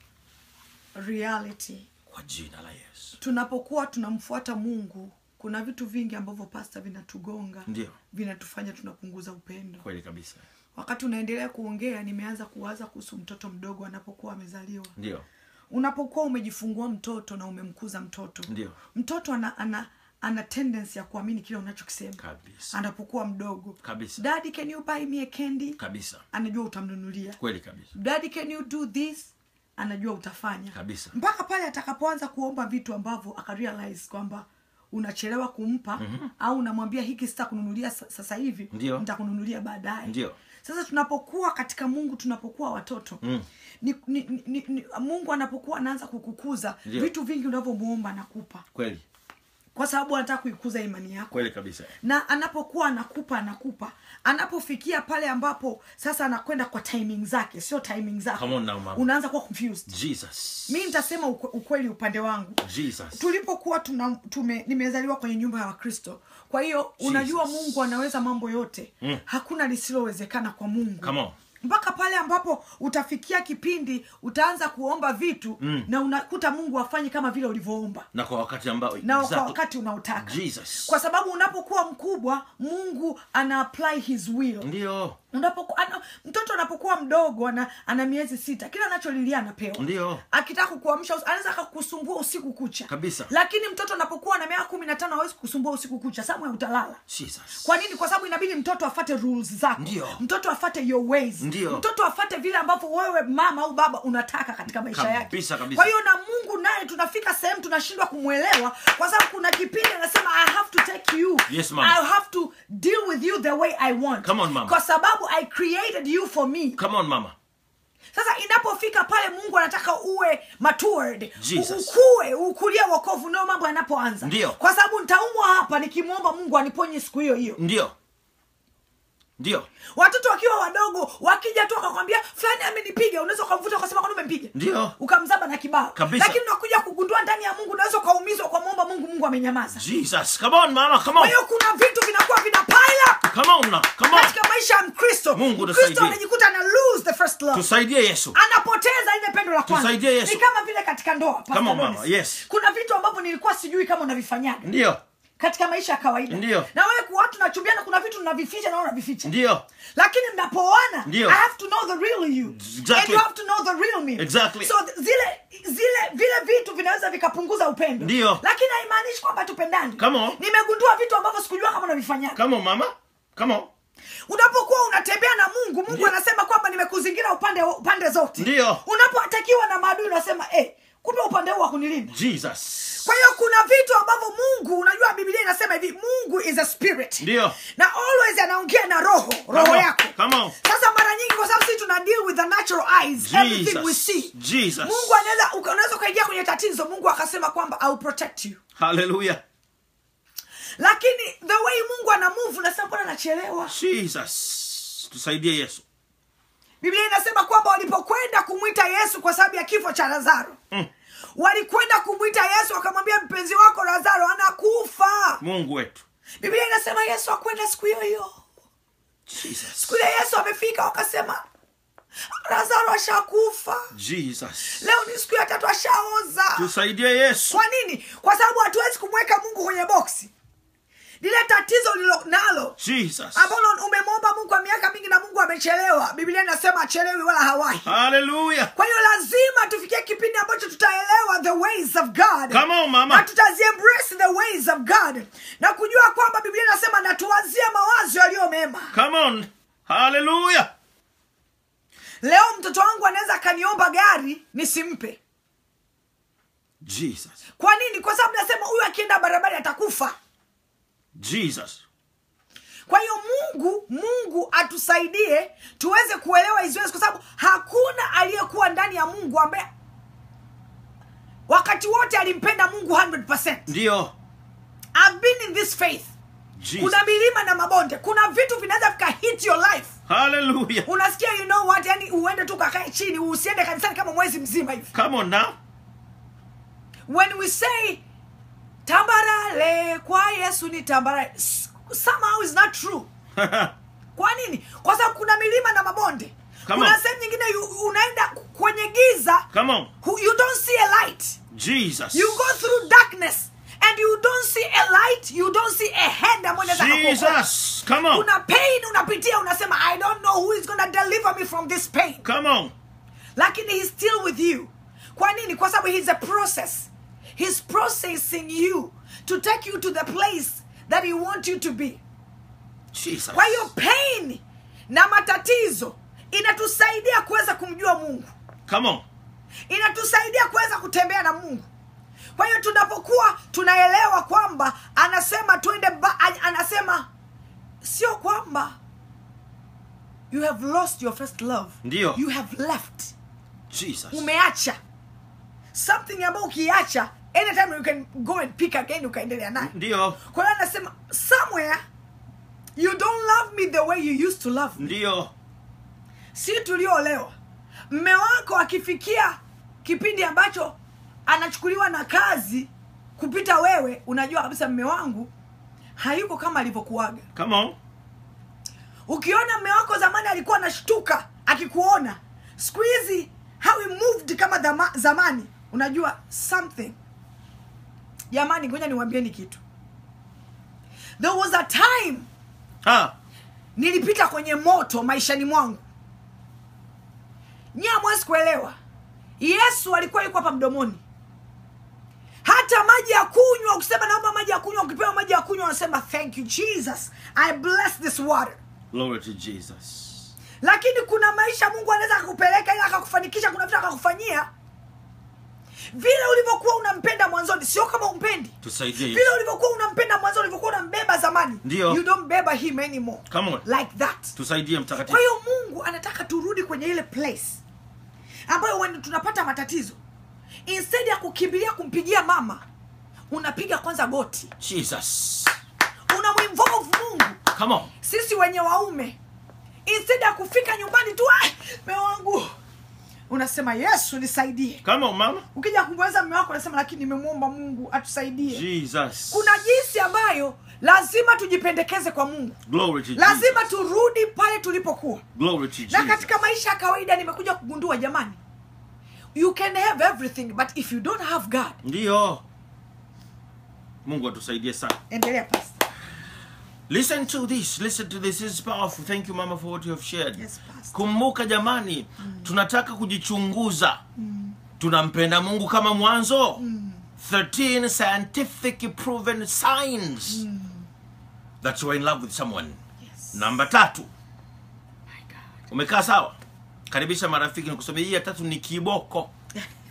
reality kwa jina la yesu tunapokuwa tunamfuata mungu kuna vitu vingi ambavyo pasta vinatugonga Ndio. vinatufanya tunapunguza upendo kweli kabisa wakati unaendelea kuongea nimeanza kuwaza kuhusu mtoto mdogo anapokuwa amezaliwa ndio unapokuwa umejifungua mtoto na umemkuza mtoto Ndio. mtoto ana ana ana tendency ya kuamini kile unachokisema Kabisa. anapokuwa mdogo Kabisa. daddy can you buy me a candy kabisa anajua utamnunulia kweli kabisa daddy can you do this anajua utafanya Kabisa. mpaka pale atakapoanza kuomba vitu ambavyo akarealize kwamba unachelewa kumpa mm-hmm. au unamwambia hiki sitakununulia sa- sasa hivi Ndio. nitakununulia baadaye Ndio. sasa tunapokuwa katika mungu tunapokuwa watoto mm. ni, ni, ni, ni, mungu anapokuwa anaanza kukukuza Ndio. vitu vingi unavyomuomba anakupa kweli kwa sababu anataka kuikuza imani yako kweli kabisa na anapokuwa anakupa anakupa anapofikia pale ambapo sasa anakwenda kwa timing zake sio timing zako Come on now, mama. unaanza kuwa confused jesus mi nitasema ukwe- ukweli upande wangu jesus tulipokuwa tuna tume nimezaliwa kwenye nyumba ya wakristo kwa hiyo unajua Jesus. mungu anaweza mambo yote mm. hakuna lisilowezekana kwa mungu Come on. mpaka pale ambapo utafikia kipindi utaanza kuomba vitu mm. na unakuta mungu afanyi kama vile ulivyoomba na kwa wakati ambao na Exactly. kwa wakati unaotaka Jesus. kwa sababu unapokuwa mkubwa mungu ana apply his will ndio unapoku, ana, mtoto anapokuwa mdogo ana, ana miezi sita kila anacholilia anapewa Ndio. akitaka kukuamsha usi- anaweza akakusumbua usiku kucha Kabisa. lakini mtoto anapokuwa na miaka kumi na tano hawezi kukusumbua usiku kucha samwe utalala jesus kwa nini kwa sababu inabidi mtoto afate rules zako Ndio. mtoto afate your ways Ndio. mtoto afate vile ambavyo wewe mama au baba unataka katika maisha yake Kabisa, kabisa. kwa hiyo na mungu naye tunafika sehemu tunashindwa kumwelewa kwa sababu kuna kipindi anasema i have to take you Yes, ma'am. i have to deal with you the way i want Come on, ma'am. kwa sababu i created you for me come on mama sasa inapofika pale mungu anataka uwe matured Jesus. ukue ukulie wokovu ndio mambo yanapoanza Ndio. kwa sababu nitaumwa hapa nikimwomba mungu aniponye siku hiyo hiyo ndio ndio watoto wakiwa wadogo wakija tu akakwambia fulani amenipiga unaweza ukamvuta ukasema kwani umempiga Ndio. ukamzaba na kibao Kabisa. lakini unakuja kugundua ndani ya mungu unaweza ukaumizwa ukamwomba mungu mungu amenyamaza jesus come on mama come kwa on hiyo kuna vitu vinakuwa vina pile up come on now come on katika maisha ya mkristo Mungu mkristo tusaidie. anajikuta ana lose the first love tusaidie yesu anapoteza ile pendo la kwanza Tusaidie Yesu. ni kama vile katika ndoa Pastor Come on, mama. Dennis. Yes. kuna vitu ambavyo nilikuwa sijui kama unavifanyaga ndio katika maisha ya kawaida Ndio. na wewe kuwa watu nachumbiana kuna vitu mnavificha na wewe unavificha ndio lakini mnapoana Ndio. i have to know the real you Exactly. and you have to know the real me Exactly. so th- zile zile vile vitu vinaweza vikapunguza upendo Ndio. lakini haimaanishi kwamba tupendani Come on. nimegundua vitu ambavyo sikujua kama unavifanyaga come on mama come on unapokuwa unatembea na mungu mungu Ndio. anasema kwamba nimekuzingira upande upande zote Ndio. unapoatakiwa na maadui unasema eh, kumbe upande huu wakunilinda jesus kwa hiyo kuna vitu ambavyo mungu unajua biblia inasema hivi mungu is a spirit Ndio. na always anaongea na roho roho Come on, yako come on. sasa mara nyingi kwa sababu sisi tuna deal with the natural eyes everything we Jesus. see Jesus. mungu anaweza uka- unaweza ukaingia kwenye tatizo mungu akasema kwamba I'll protect you Hallelujah. lakini the way mungu ana move unasema mbona anachelewa Jesus. Tusaidie Yesu. biblia inasema kwamba walipokwenda kumwita yesu kwa sababu ya kifo cha lazaro Mm. walikwenda kumwita yesu wakamwambia mpenzi wako lazaro anakufa Mungu wetu. biblia inasema yesu akwenda siku hiyo hiyo Jesus. siku ile yesu amefika wakasema lazaro ashakufa Jesus. leo ni siku ya tatu ashaoza Tusaidie Yesu. kwa nini kwa sababu hatuwezi kumweka mungu kwenye boksi lile tatizo lilo nalo Jesus. ambalo umemwomba mungu kwa miaka mingi na mungu amechelewa biblia inasema achelewi wala hawahi Hallelujah. kwa hiyo lazima tufikie kipindi ambacho tutaelewa the ways of god Come on, mama. na tutaziembrace the ways of god na kujua kwamba biblia inasema natuwazie mawazo yaliyo mema Come on. Hallelujah. leo mtoto wangu anaweza akaniomba gari nisimpe Jesus. kwa nini kwa sababu nasema huyu akienda barabara atakufa Jesus. kwa hiyo mungu mungu atusaidie tuweze kuelewa hizi ways kwa sababu hakuna aliyekuwa ndani ya mungu ambaye wakati wote alimpenda mungu 100 Ndio. I've been in this faith Jesus. kuna milima na mabonde kuna vitu vinaweza vika hit your life Hallelujah. unasikia you know what yani uende tu kakae chini usiende kanisani kama mwezi mzima hivi Come on now. when we say tambarale kwa yesu ni tambarale s- somehow is not true kwa nini kwa sababu kuna milima na mabonde Come kuna on. sehemu nyingine you- unaenda kwenye giza Come on. hu- you don't see a light Jesus. you go through darkness and you don't see a light you don't see a hand ambayo inaweza kukuokoa. Jesus. Come on. kuna pain unapitia unasema i don't know who is gonna deliver me from this pain Come on. lakini he's still with you kwa nini kwa sababu he's a process he's processing you to take you to the place that he wants you to be Jesus. kwa hiyo pain na matatizo inatusaidia kuweza kumjua mungu Come on. inatusaidia kuweza kutembea na mungu kwa hiyo tunapokuwa tunaelewa kwamba anasema twende ba- a- anasema sio kwamba you have lost your first love Ndio. you have left Jesus. umeacha something ambayo ukiacha anytime you can go and pick again ukaendelea nayo Ndio. kwa hiyo anasema somewhere you don't love me the way you used to love me Ndio. si tulioolewa mme wako akifikia kipindi ambacho anachukuliwa na kazi kupita wewe unajua kabisa mme wangu hayuko kama alivyokuaga Come on. ukiona mme wako zamani alikuwa anashtuka akikuona siku hizi how he moved kama dhama, zamani unajua something jamani ngoja niwambieni kitu there was a time Ha. nilipita kwenye moto maishani mwangu nyie hamwezi kuelewa yesu alikuwa yuko hapa mdomoni hata maji ya kunywa ukisema naomba maji ya kunywa ukipewa maji ya kunywa unasema thank you jesus i bless this water Glory to Jesus. lakini kuna maisha mungu anaweza akakupeleka ili akakufanikisha kuna vitu akakufanyia vile ulivyokuwa unampenda mwanzoni sio kama umpendi Tusaidie vile Yesu. ulivyokuwa unampenda mwanzoni ulivyokuwa unambeba zamani Ndio. you don't beba him anymore Come on. like that Tusaidie kwa mtakatifu. hiyo mungu anataka turudi kwenye ile place ambayo when tunapata matatizo instead ya kukimbilia kumpigia mama unapiga kwanza goti Jesus. unamwinvolve mungu Come on. sisi wenye waume instead ya kufika nyumbani tu "Ah, mme wangu unasema yesu nisaidie Come on, mama. ukija kumweza mme wako unasema lakini nimemwomba mungu atusaidie Jesus. kuna jinsi ambayo lazima tujipendekeze kwa mungu Glory to lazima Jesus. turudi pale tulipokuwa Glory to na Jesus. katika maisha ya kawaida nimekuja kugundua jamani you can have everything but if you don't have god Ndio. Mungu atusaidie sana. endelea pastor. Listen to this. Listen to this. This is powerful. Thank you mama for what you have shared. Yes, Pastor. Kumbuka jamani, tunataka kujichunguza. Tunampenda Mungu kama mwanzo. 13 scientific proven signs that you are in love with someone. Yes. Namba tatu. My God. Umekaa sawa? Karibisha marafiki nikusomea hii ya tatu ni kiboko.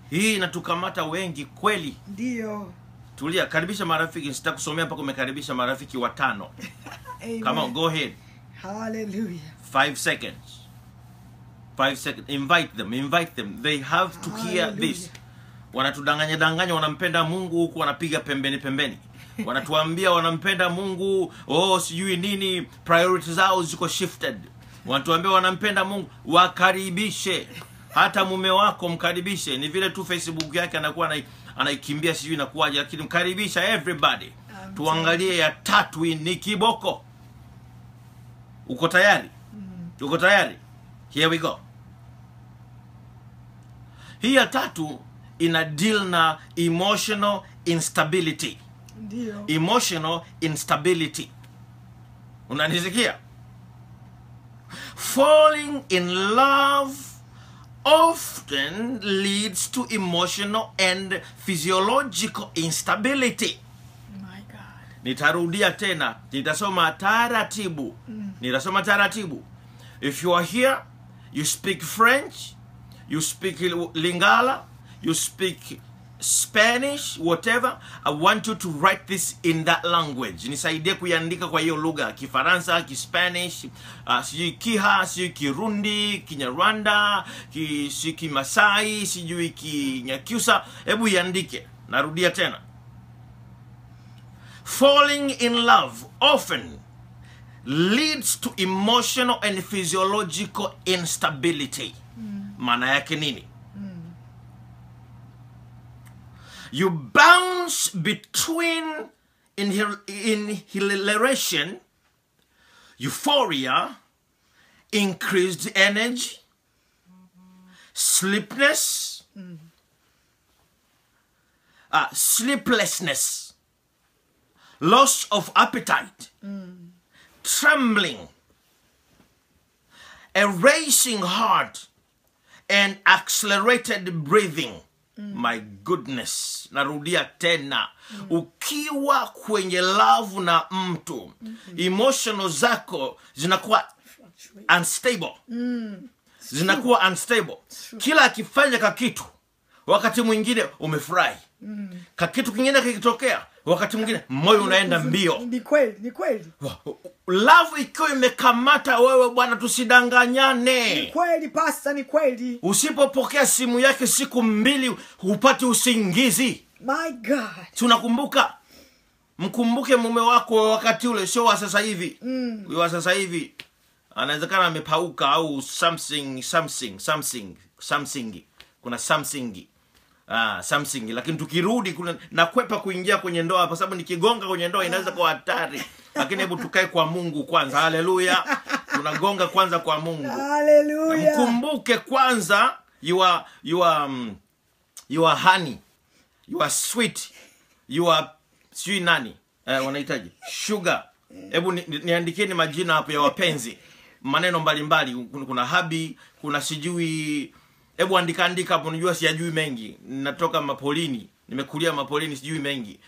hii inatukamata wengi kweli ndio tulia karibisha marafiki sitakusomea mpaka umekaribisha marafiki watano Amen. come on go ahead Hallelujah. five seconds five seconds invite them invite them they have to hear Hallelujah. this wanatudanganya danganya wanampenda mungu huku wanapiga pembeni pembeni wanatuambia wanampenda mungu oh sijui nini priority zao ziko shifted wanatuambia wanampenda mungu wakaribishe hata mume wako mkaribishe ni vile tu facebook yake anakuwa anai- anaikimbia sijui inakuwaje lakini mkaribisha everybody Amen. tuangalie ya tatu hii ni kiboko uko tayari uko tayari here we go hii ya tatu ina deal na emotional instability ndio emotional instability unanisikia falling in love often leads to emotional and physiological instability my god nitarudia tena nitasoma taratibu nitasoma taratibu if you are here you speak french you speak lingala you speak spanish whatever i want you to write this in that language nisaidie kuiandika kwa hiyo lugha kifaransa kispanish uh, sijui kiha sijui kirundi kinyarwanda ki, sijui kimasai sijui kinyakyusa hebu iandike narudia tena falling in love often leads to emotional and physiological instability maana yake nini you bounce between inhil- inhalation euphoria increased energy sleepness uh, sleeplessness loss of appetite, trembling, a racing heart, and accelerated breathing. My goodness, narudia tena. Ukiwa kwenye love na mtu, emotional zako zinakuwa unstable zinakuwa unstable kila akifanya kakitu wakati mwingine umefurahi kakitu kingine kikitokea wakati mwingine moyo unaenda mbio ni kweli ni kweli love ikiwa imekamata wewe bwana ni tusidanganyane kweli pasta ni kweli usipopokea simu yake siku mbili hupati usingizi my god tunakumbuka mkumbuke mume wako wa wakati ule sio wa sasa hivi mm. wa sasa hivi anawezekana amepauka au something something something something kuna something Ah, something lakini tukirudi kuna nakwepa kuingia kwenye ndoa kwa sababu nikigonga kwenye ndoa inaweza kuwa hatari lakini hebu tukae kwa mungu kwanza haleluya tunagonga kwanza kwa mungu haleluya mkumbuke kwanza you are, you are, um, you are honey you are sweet you are sijui nani eh, wanahitaji sugar hebu ni, ni, niandikieni majina hapo ya wapenzi maneno mbalimbali kuna, kuna habi kuna sijui hebu andika andika hapo najua siyajui mengi natoka mapolini nimekulia mapolini sijui mengi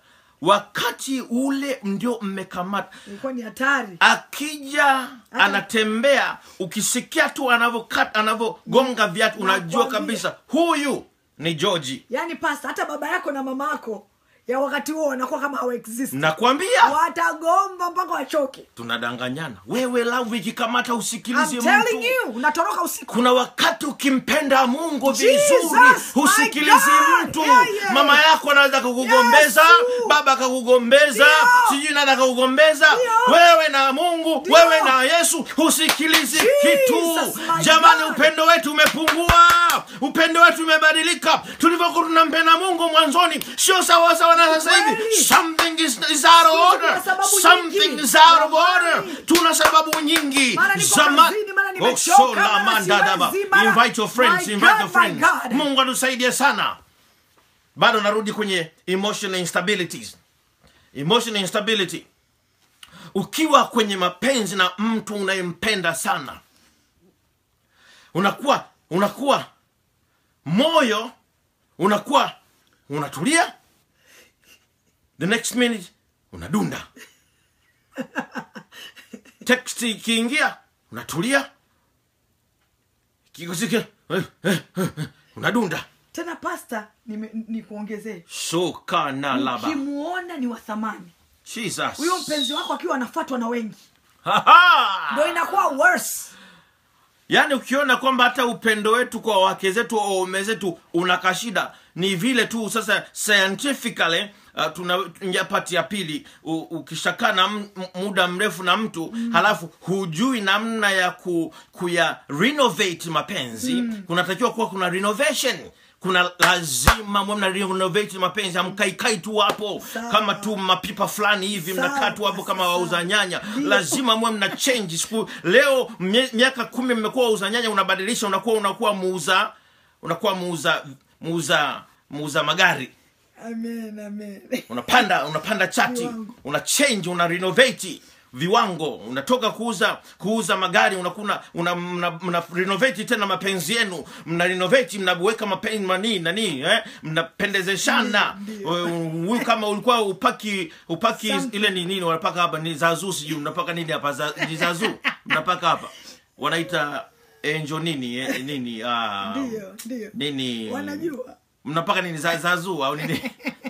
wakati ule ndio mmekamata ilikuwa ni hatari akija anatembea ukisikia tu anavyokat- anavyogonga viatu unajua Nakwambia. kabisa huyu ni georgi yaani pasta hata baba yako na mama yako ya wakati huo wanakuwa kama hawaexist nakwambia watagomba mpaka wachoke tunadanganyana wewe lavu ikikamata usikilizi I'm telling mtu you unatoroka usiku kuna wakati ukimpenda mungu Jesus, vizuri my husikilizi God. mtu Yeah, yeah. mama yako anaweza kukugombeza Yesu. baba akakugombeza Ndio. sijui nani akakugombeza Ndio. wewe na mungu Ndio. wewe na yesu husikilizi kitu Jesus, my jamani God. upendo wetu umepungua upendo wetu umebadilika tulivyokuwa tunampenda mungu mwanzoni sio sawasawa na sasa hivi Kweli. something is, is out of order Tuna sababu something nyingi. is out of order Jamani. tuna sababu nyingi Mara niko Zama- kazini, mara Oh, nimechoka, so la mara mandadaba. siwezi, mara- invite your friends My invite God, your my friends God. mungu atusaidie sana bado narudi kwenye emotional instabilities emotional instability ukiwa kwenye mapenzi na mtu unayempenda sana unakuwa unakuwa moyo unakuwa unatulia the next minute unadunda text ikiingia unatulia kikosike unadunda tena pasta nime- nikuongezee soka na laba ukimuona ni wa thamani jesus huyo mpenzi wako akiwa anafatwa na wengi Ha-ha! ndo inakuwa worse yaani ukiona kwamba hata upendo wetu kwa wake zetu au waume zetu unaka shida ni vile tu sasa scientifically uh, tuna ingia pati ya pili u- ukishakaa na m- m- muda mrefu na mtu mm. halafu hujui namna ya ku, kuya renovate mapenzi mm. kunatakiwa kuwa kuna renovation kuna lazima mwe mna renovate mapenzi amkaikai tu hapo Sawa. kama tu mapipa fulani hivi mnakaa tu hapo kama Sawa. wauza nyanya Ndio. lazima mwe mna change siku leo mie- miaka kumi mmekuwa wauza nyanya unabadilisha unakuwa unakuwa muuza unakuwa muuza muuza muuza magari amen amen unapanda unapanda chati Viwango. una change una renovate viwango unatoka kuuza kuuza magari unakuna una, mna, mna renovate tena mapenzi yenu mna renovate mnaweka mapenzi mani nani eh? mnapendezeshana Ndio, Eh, huyu kama ulikuwa upaki upaki Something. ile ni nini wanapaka hapa ni zazu sijui mnapaka nini hapa za, ni zazu mnapaka hapa wanaita enjo nini eh, nini ah, ndio ndio nini wanajua mnapaka nini za- zazu au nini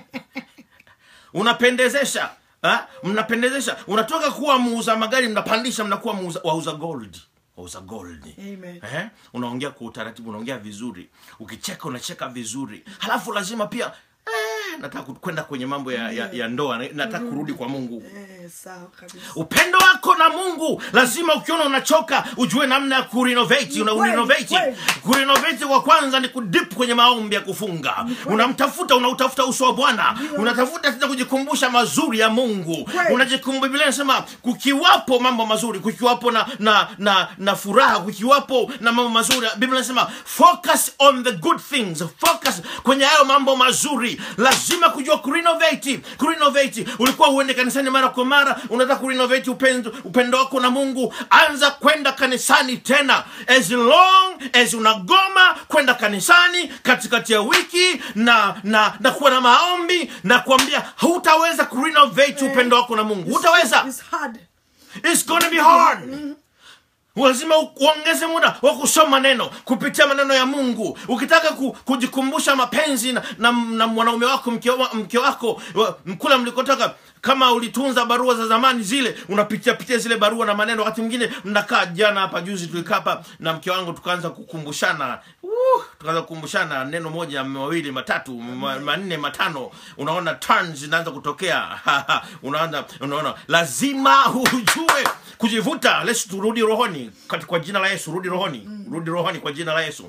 unapendezesha ha? mnapendezesha unatoka kuwa muuza magari mnapandisha mnakuwa muuza, wauza gold wauza gold Amen. eh? unaongea kwa utaratibu unaongea vizuri ukicheka unacheka vizuri halafu lazima pia eh, nataka ku- kwenda kwenye mambo ya, ya, ya ndoa na- nataka kurudi kwa mungu eh, sawa kabisa upendo wako na mungu lazima ukiona unachoka ujue namna ya kurenovate una kweli, urenovate kweli. kurenovate kwa kwanza ni kudip kwenye maombi ya kufunga unamtafuta unautafuta uso wa bwana unatafuta tena kujikumbusha mazuri ya mungu Kweli. unajikumbu biblia inasema kukiwapo mambo mazuri kukiwapo na na na, na furaha kukiwapo na mambo mazuri biblia inasema focus on the good things focus kwenye hayo mambo mazuri lazima kujua kurenovate kurenovate ulikuwa uende kanisani mara kwa mara unataka kurenovate upendo, upendo wako na mungu anza kwenda kanisani tena as long as unagoma kwenda kanisani katikati ya wiki na na na kuwa na maombi na kuambia hutaweza kurenovate upendo wako na mungu hutaweza It's hard. It's gonna be hard. lazima u- uongeze muda wa kusoma neno kupitia maneno ya mungu ukitaka ku, kujikumbusha mapenzi na, na, na mwanaume wako mke, wa, mke wako wa- kula mlikotoka kama ulitunza barua za zamani zile unapitia pitia zile barua na maneno wakati mwingine mnakaa jana hapa juzi tulikaa hapa na mke wangu tukaanza kukumbushana uh, tukaanza kukumbushana neno moja mawili matatu ma, manne matano unaona turns zinaanza kutokea unaanza unaona lazima ujue kujivuta let's turudi rohoni Kati- kwa jina la yesu rudi rohoni rudi rohoni kwa jina la yesu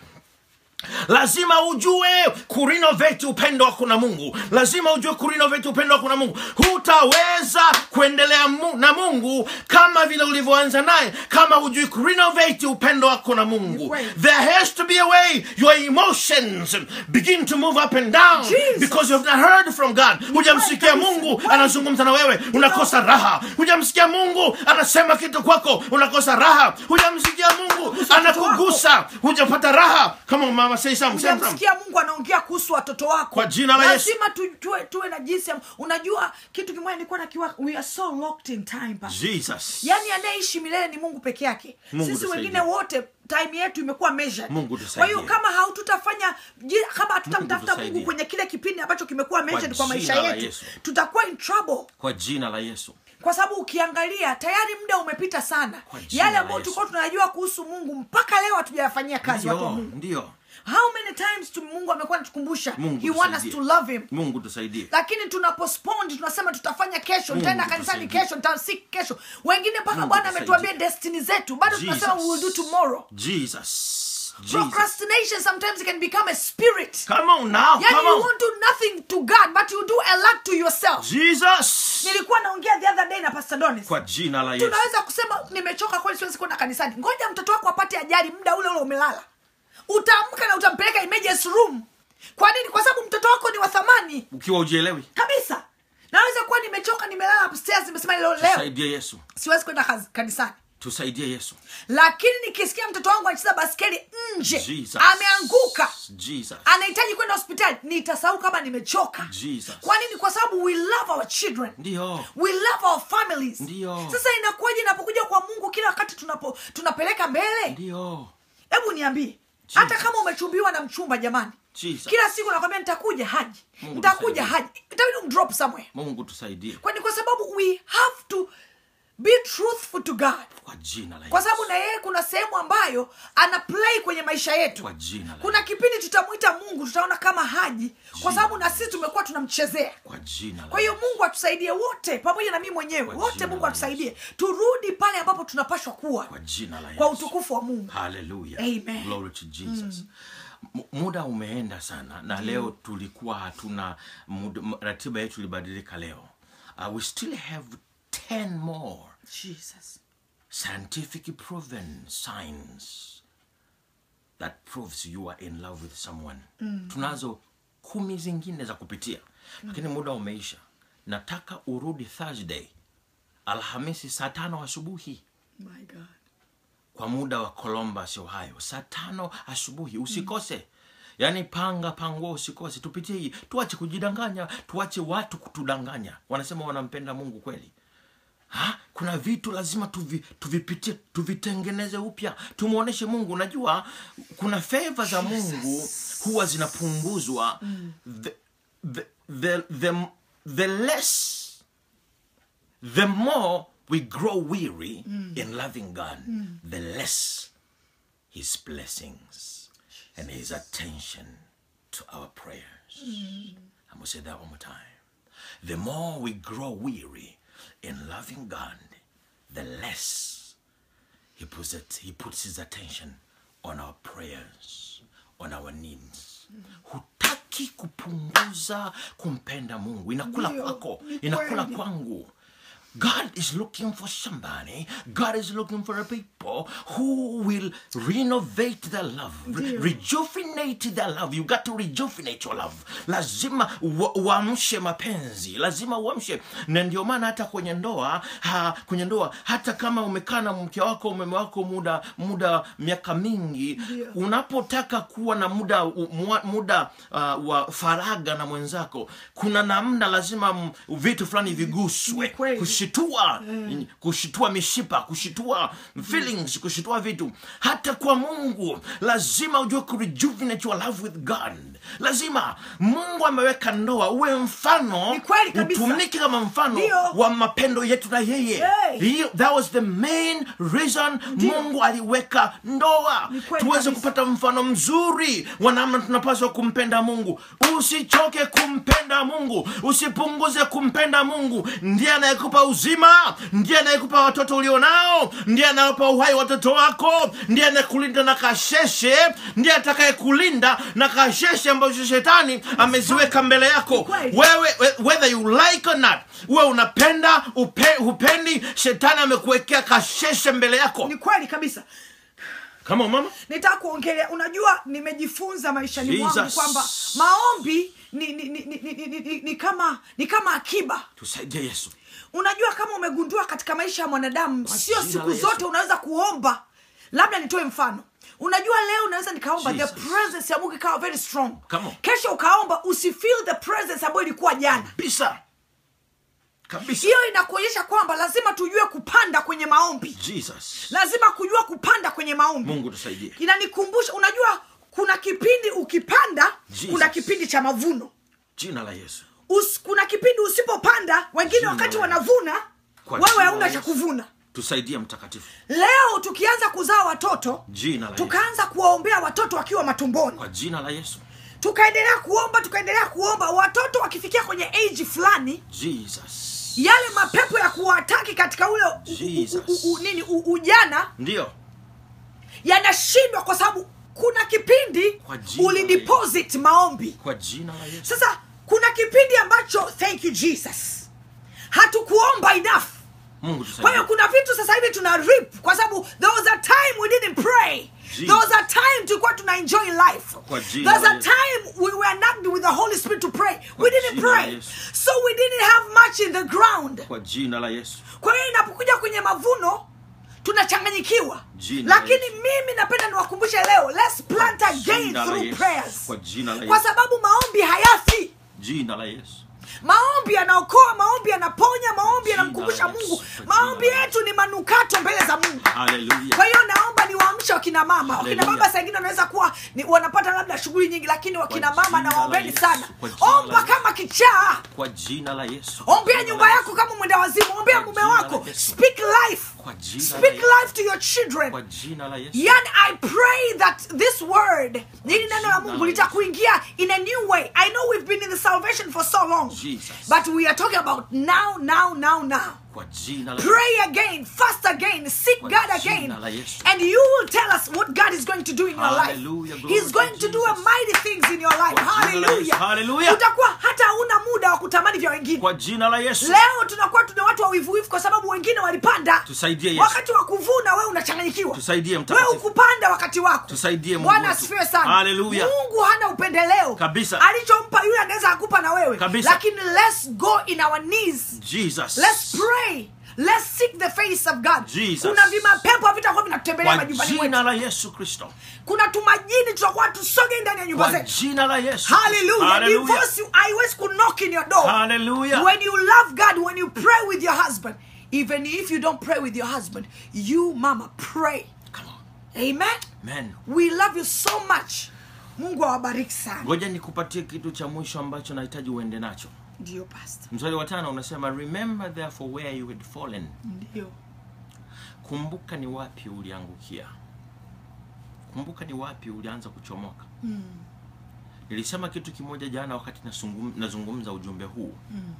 lazima ujue kurenovate upendo wako na mungu lazima ujue kurenovate upendo wako na mungu hutaweza kuendelea mu, na mungu kama vile ulivyoanza naye kama hujui kurenovate upendo wako na mungu Ni kweli. there has to be a way your emotions begin to move up and down Jesus. because you have not heard from god hujamsikia kabisa. mungu Kweli. anazungumza na wewe unakosa raha hujamsikia mungu anasema kitu kwako unakosa raha hujamsikia mungu Kuhusu watoto anakugusa hujapata raha kama mama say some, say some. hujamsikia mungu anaongea kuhusu watoto wako Kwa jina la Yesu. lazima tu, tuwe, tuwe na jinsi ya unajua kitu kimoja nilikuwa nakiwa we are so locked in time pastor. jesus yaani anayeishi milele ni mungu peke yake Mungu sisi tusaidie. wengine wote time yetu imekuwa measured Mungu kwa tusaidie. hiyo kama haututafanya ji- kama hatutamtafuta tusaidie. mungu kwenye kile kipindi ambacho kimekuwa measured kwa maisha jina la yetu Yesu. tutakuwa in trouble kwa jina la yesu kwa sababu ukiangalia tayari muda umepita sana Kwa jina yale la ambayo Yesu. tulikuwa tunajua kuhusu mungu mpaka leo hatujayafanyia kazi watu wa ndio mungu ndio how many times tu mungu amekuwa anatukumbusha Mungu he want us to tusaidie. love him mungu tusaidie lakini tuna postpone tunasema tutafanya kesho Mungu nitaenda kanisani tusaidie. kesho nitasik kesho wengine mpaka Mungu bwana tusaidie. ametuambia destiny zetu bado tunasema we will do tomorrow jesus jesus procrastination sometimes can become a spirit come on now yani come you on won't do nothing to god but you do a lot to yourself jesus nilikuwa naongea the other day na pastor donis kwa jina la yesu tunaweza kusema nimechoka kweli siwezi kwenda kanisani ngoja mtoto wako apate ajali muda ule ule umelala utaamka na utampeleka emergency room kwa nini kwa sababu mtoto wako ni wa thamani ukiwa ujielewi kabisa naweza kuwa nimechoka nimelala upstairs nimesema leo leo tusaidie yesu siwezi kwenda kaz- kanisani tusaidie yesu lakini nikisikia mtoto wangu anacheza baskeli nje Jesus. ameanguka jesus anahitaji kwenda hospitali nitasahau kama nimechoka Jesus. kwa nini kwa sababu we love our children ndio we love our families Ndio. sasa inakuwaje inapokuja kwa mungu kila wakati tunapo tunapeleka mbele ndio hebu niambie hata kama umechumbiwa na mchumba jamani Jesus. kila siku nakwambia nitakuja haji Mungu nitakuja tusaidie. haji itabidi umdrop somewhere mungu tusaidie kwani kwa sababu we have to be truthful to god kwa jina la kwa Yesu. sababu na yeye kuna sehemu ambayo ana play kwenye maisha yetu Kwa jina la kuna kipindi tutamwita mungu tutaona kama haji kwa sababu na sisi tumekuwa tunamchezea kwa jina la kwa hiyo Yesu. mungu atusaidie wote pamoja na mimi mwenyewe Kwa wote jina mungu la atusaidie turudi pale ambapo tunapashwa kuwa kwa jina la kwa Yesu. utukufu wa mungu Hallelujah. Amen. Glory to Jesus. M- muda umeenda sana na leo tulikuwa hatuna muda, m- ratiba yetu ilibadilika leo uh, we still have 10 more jesus scientific proven signs that proves you are in love with someone tunazo kumi zingine za kupitia lakini muda umeisha nataka urudi thursday alhamisi saa tano asubuhi my god kwa muda wa columbus ohio saa tano asubuhi usikose yaani panga pangua usikose tupitie hii tuache kujidanganya tuache watu kutudanganya wanasema wanampenda mungu kweli ha? kuna vitu lazima tuvi, tuvipitie tuvitengeneze upya tumwonyeshe mungu unajua kuna feva za mungu huwa zinapunguzwa the, the, the, the, the less the more we grow weary in loving God, the less His blessings and His attention to our prayers. I'm going to say that one more time. The more we grow weary in loving God, the less He puts, it, he puts His attention on our prayers, on our needs. Hutaki kupunguza kumpenda Mungu. Inakula Ndio, kwako, ni inakula kweli. kwangu. God is looking for somebody. God is looking for a people who will renovate their love, re- Ndio. rejuvenate their love. You got to rejuvenate your love. Lazima wa- uamshe mapenzi, lazima uamshe. Na ndio maana hata kwenye ndoa ha, kwenye ndoa hata kama umekaa na mke wako mume wako muda muda miaka mingi, Ndio. unapotaka kuwa na muda u- mua- muda uh, wa faraga na mwenzako, kuna namna lazima m- vitu fulani viguswe Ni kweli. kushitua kushitua mishipa kushitua feelings kushitua vitu hata kwa mungu lazima ujue kurejuvenate your love with god lazima mungu ameweka ndoa uwe mfano Ni kweli kabisa. utumike kama mfano Ndio. wa mapendo yetu na yeye Hey. Hiyo- that was the main reason mungu aliweka ndoa Ni kweli tuweze kabisa. kupata mfano mzuri wa namna tunapaswa kumpenda mungu usichoke kumpenda mungu usipunguze kumpenda mungu ndiye anayekupa uzima ndiye anayekupa watoto ulionao ndiye anayekupa uhai watoto wako ndiye anayekulinda na kasheshe ndiye atakayekulinda na kasheshe ambazo shetani ameziweka mbele yako kweli. wewe we- whether you like or not uwe unapenda upe, hupendi shetani amekuwekea kasheshe mbele yako ni kweli kabisa kama mama nitaka kuongelea unajua nimejifunza maishani mwangu Jesus. kwamba maombi ni, ni, ni, ni, ni, ni, ni, ni kama ni kama akiba tusaidie yesu unajua kama umegundua katika maisha ya mwanadamu Kwa sio jina siku la Yesu. zote unaweza kuomba labda nitoe mfano unajua leo unaweza nikaomba the Jesus. presence ya mungu ikawa very strong Come on. kesho ukaomba usifeel the presence ambayo ilikuwa jana kabisa kabisa hiyo inakuonyesha kwamba lazima tujue kupanda kwenye maombi jesus lazima kujua kupanda kwenye maombi mungu tusaidie inanikumbusha unajua kuna kipindi ukipanda Jesus. kuna kipindi cha mavuno jina la yesu Us, kuna kipindi usipopanda wengine Jina wakati la wanavuna Kwa wewe jina hauna la cha Yesu. kuvuna tusaidie mtakatifu leo tukianza kuzaa watoto jina la yesu tukaanza kuwaombea watoto wakiwa matumboni kwa jina la yesu tukaendelea kuomba tukaendelea kuomba watoto wakifikia kwenye age fulani jesus yale mapepo ya kuwataki katika ule u- u- Jesus. u- u- u- nini u- ujana ndio yanashindwa kwa sababu kuna kipindi Kwa jina la ulideposit maombi kwa jina la yesu sasa kuna kipindi ambacho thank you jesus hatukuomba enough mungu kwa hiyo tusaidie kuna vitu sasa hivi tuna rip kwa sababu there was a time we didn't pray Jesus. there was a time tulikuwa tuna enjoy life Kwa jina there's la a Yesu. time we were not with the holy spirit to pray Kwa we didn't jina la pray Yesu. so we didn't have much in the ground kwa jina la yesu kwa hiyo inapokuja kwenye mavuno tunachanganyikiwa Jina la lakini Yesu. mimi napenda niwakumbushe leo let's plant Kwa again jina la through Yesu. prayers Kwa jina la kwa Yesu. sababu maombi hayafi jina la yesu maombi yanaokoa maombi yanaponya maombi yanamkumbusha Jina la mungu Yesu, kwa maombi jina la yetu ni manukato mbele za mungu haleluya kwa hiyo naomba niwaamshe wakina mama wakina Hallelujah. baba saa ingine wanaweza kuwa ni, wanapata labda shughuli nyingi lakini wakina Kwa mama jina la nawaombeni Yesu, sana kwa jina la omba Yesu. kama kichaa kwa jina la yesu ombea Jina nyumba la yako Yesu. kama mwenda wazimu ombea Kwa mume jina la wako Yesu. speak life Kwa jina la speak Yesu. life to your children kwa jina la yesu yani i pray that this word hili neno la Jina mungu la litakuingia in a new way i know we've been in the salvation for so long Jesus. but we are talking about now now now now kwa jina la pray again fast again seek Kwa god jina again la Yesu. and you will tell us what god is going to do in your life Hallelujah. Glory he's going to to do a Jesus. mighty things in your life Kwa jina la Yesu. hallelujah Hallelujah. utakuwa hata hauna muda wa kutamani vya wengine kwa jina la yesu leo tunakuwa tuna watu wa wivuwivu kwa sababu wengine walipanda Tusaidie Yesu. wakati wa kuvuna wewe unachanganyikiwa Tusaidie wewe mtakatifu. ukupanda wakati wako Tusaidie Mungu bwana wetu. asifiwe sana Hallelujah. mungu hana upendeleo Kabisa. alichompa yule anaweza akupa na wewe Kabisa. lakini let's go in our knees jesus let's pray let's seek the face of god Jesus. kuna vimapepo vitakuwa vinatutembelea kwa majumbani jina mwetu la yesu kristo kuna tumajini tutakuwa tusoge ndani ya nyumba kwa zetu jina la yesu hallelujah Hallelujah. divorce you haiwezi kunock in your door Hallelujah. when you love god when you pray with your husband even if you don't pray with your husband you mama pray Come on. amen Amen. we love you so much mungu awabariki sana ngoja nikupatie kitu cha mwisho ambacho nahitaji uende nacho ndio pasta mstari wa tano unasema remember therefore where you had fallen ndio kumbuka ni wapi uliangukia kumbuka ni wapi ulianza kuchomoka mm. nilisema kitu kimoja jana wakati nasungum, nazungumza ujumbe huu Mm.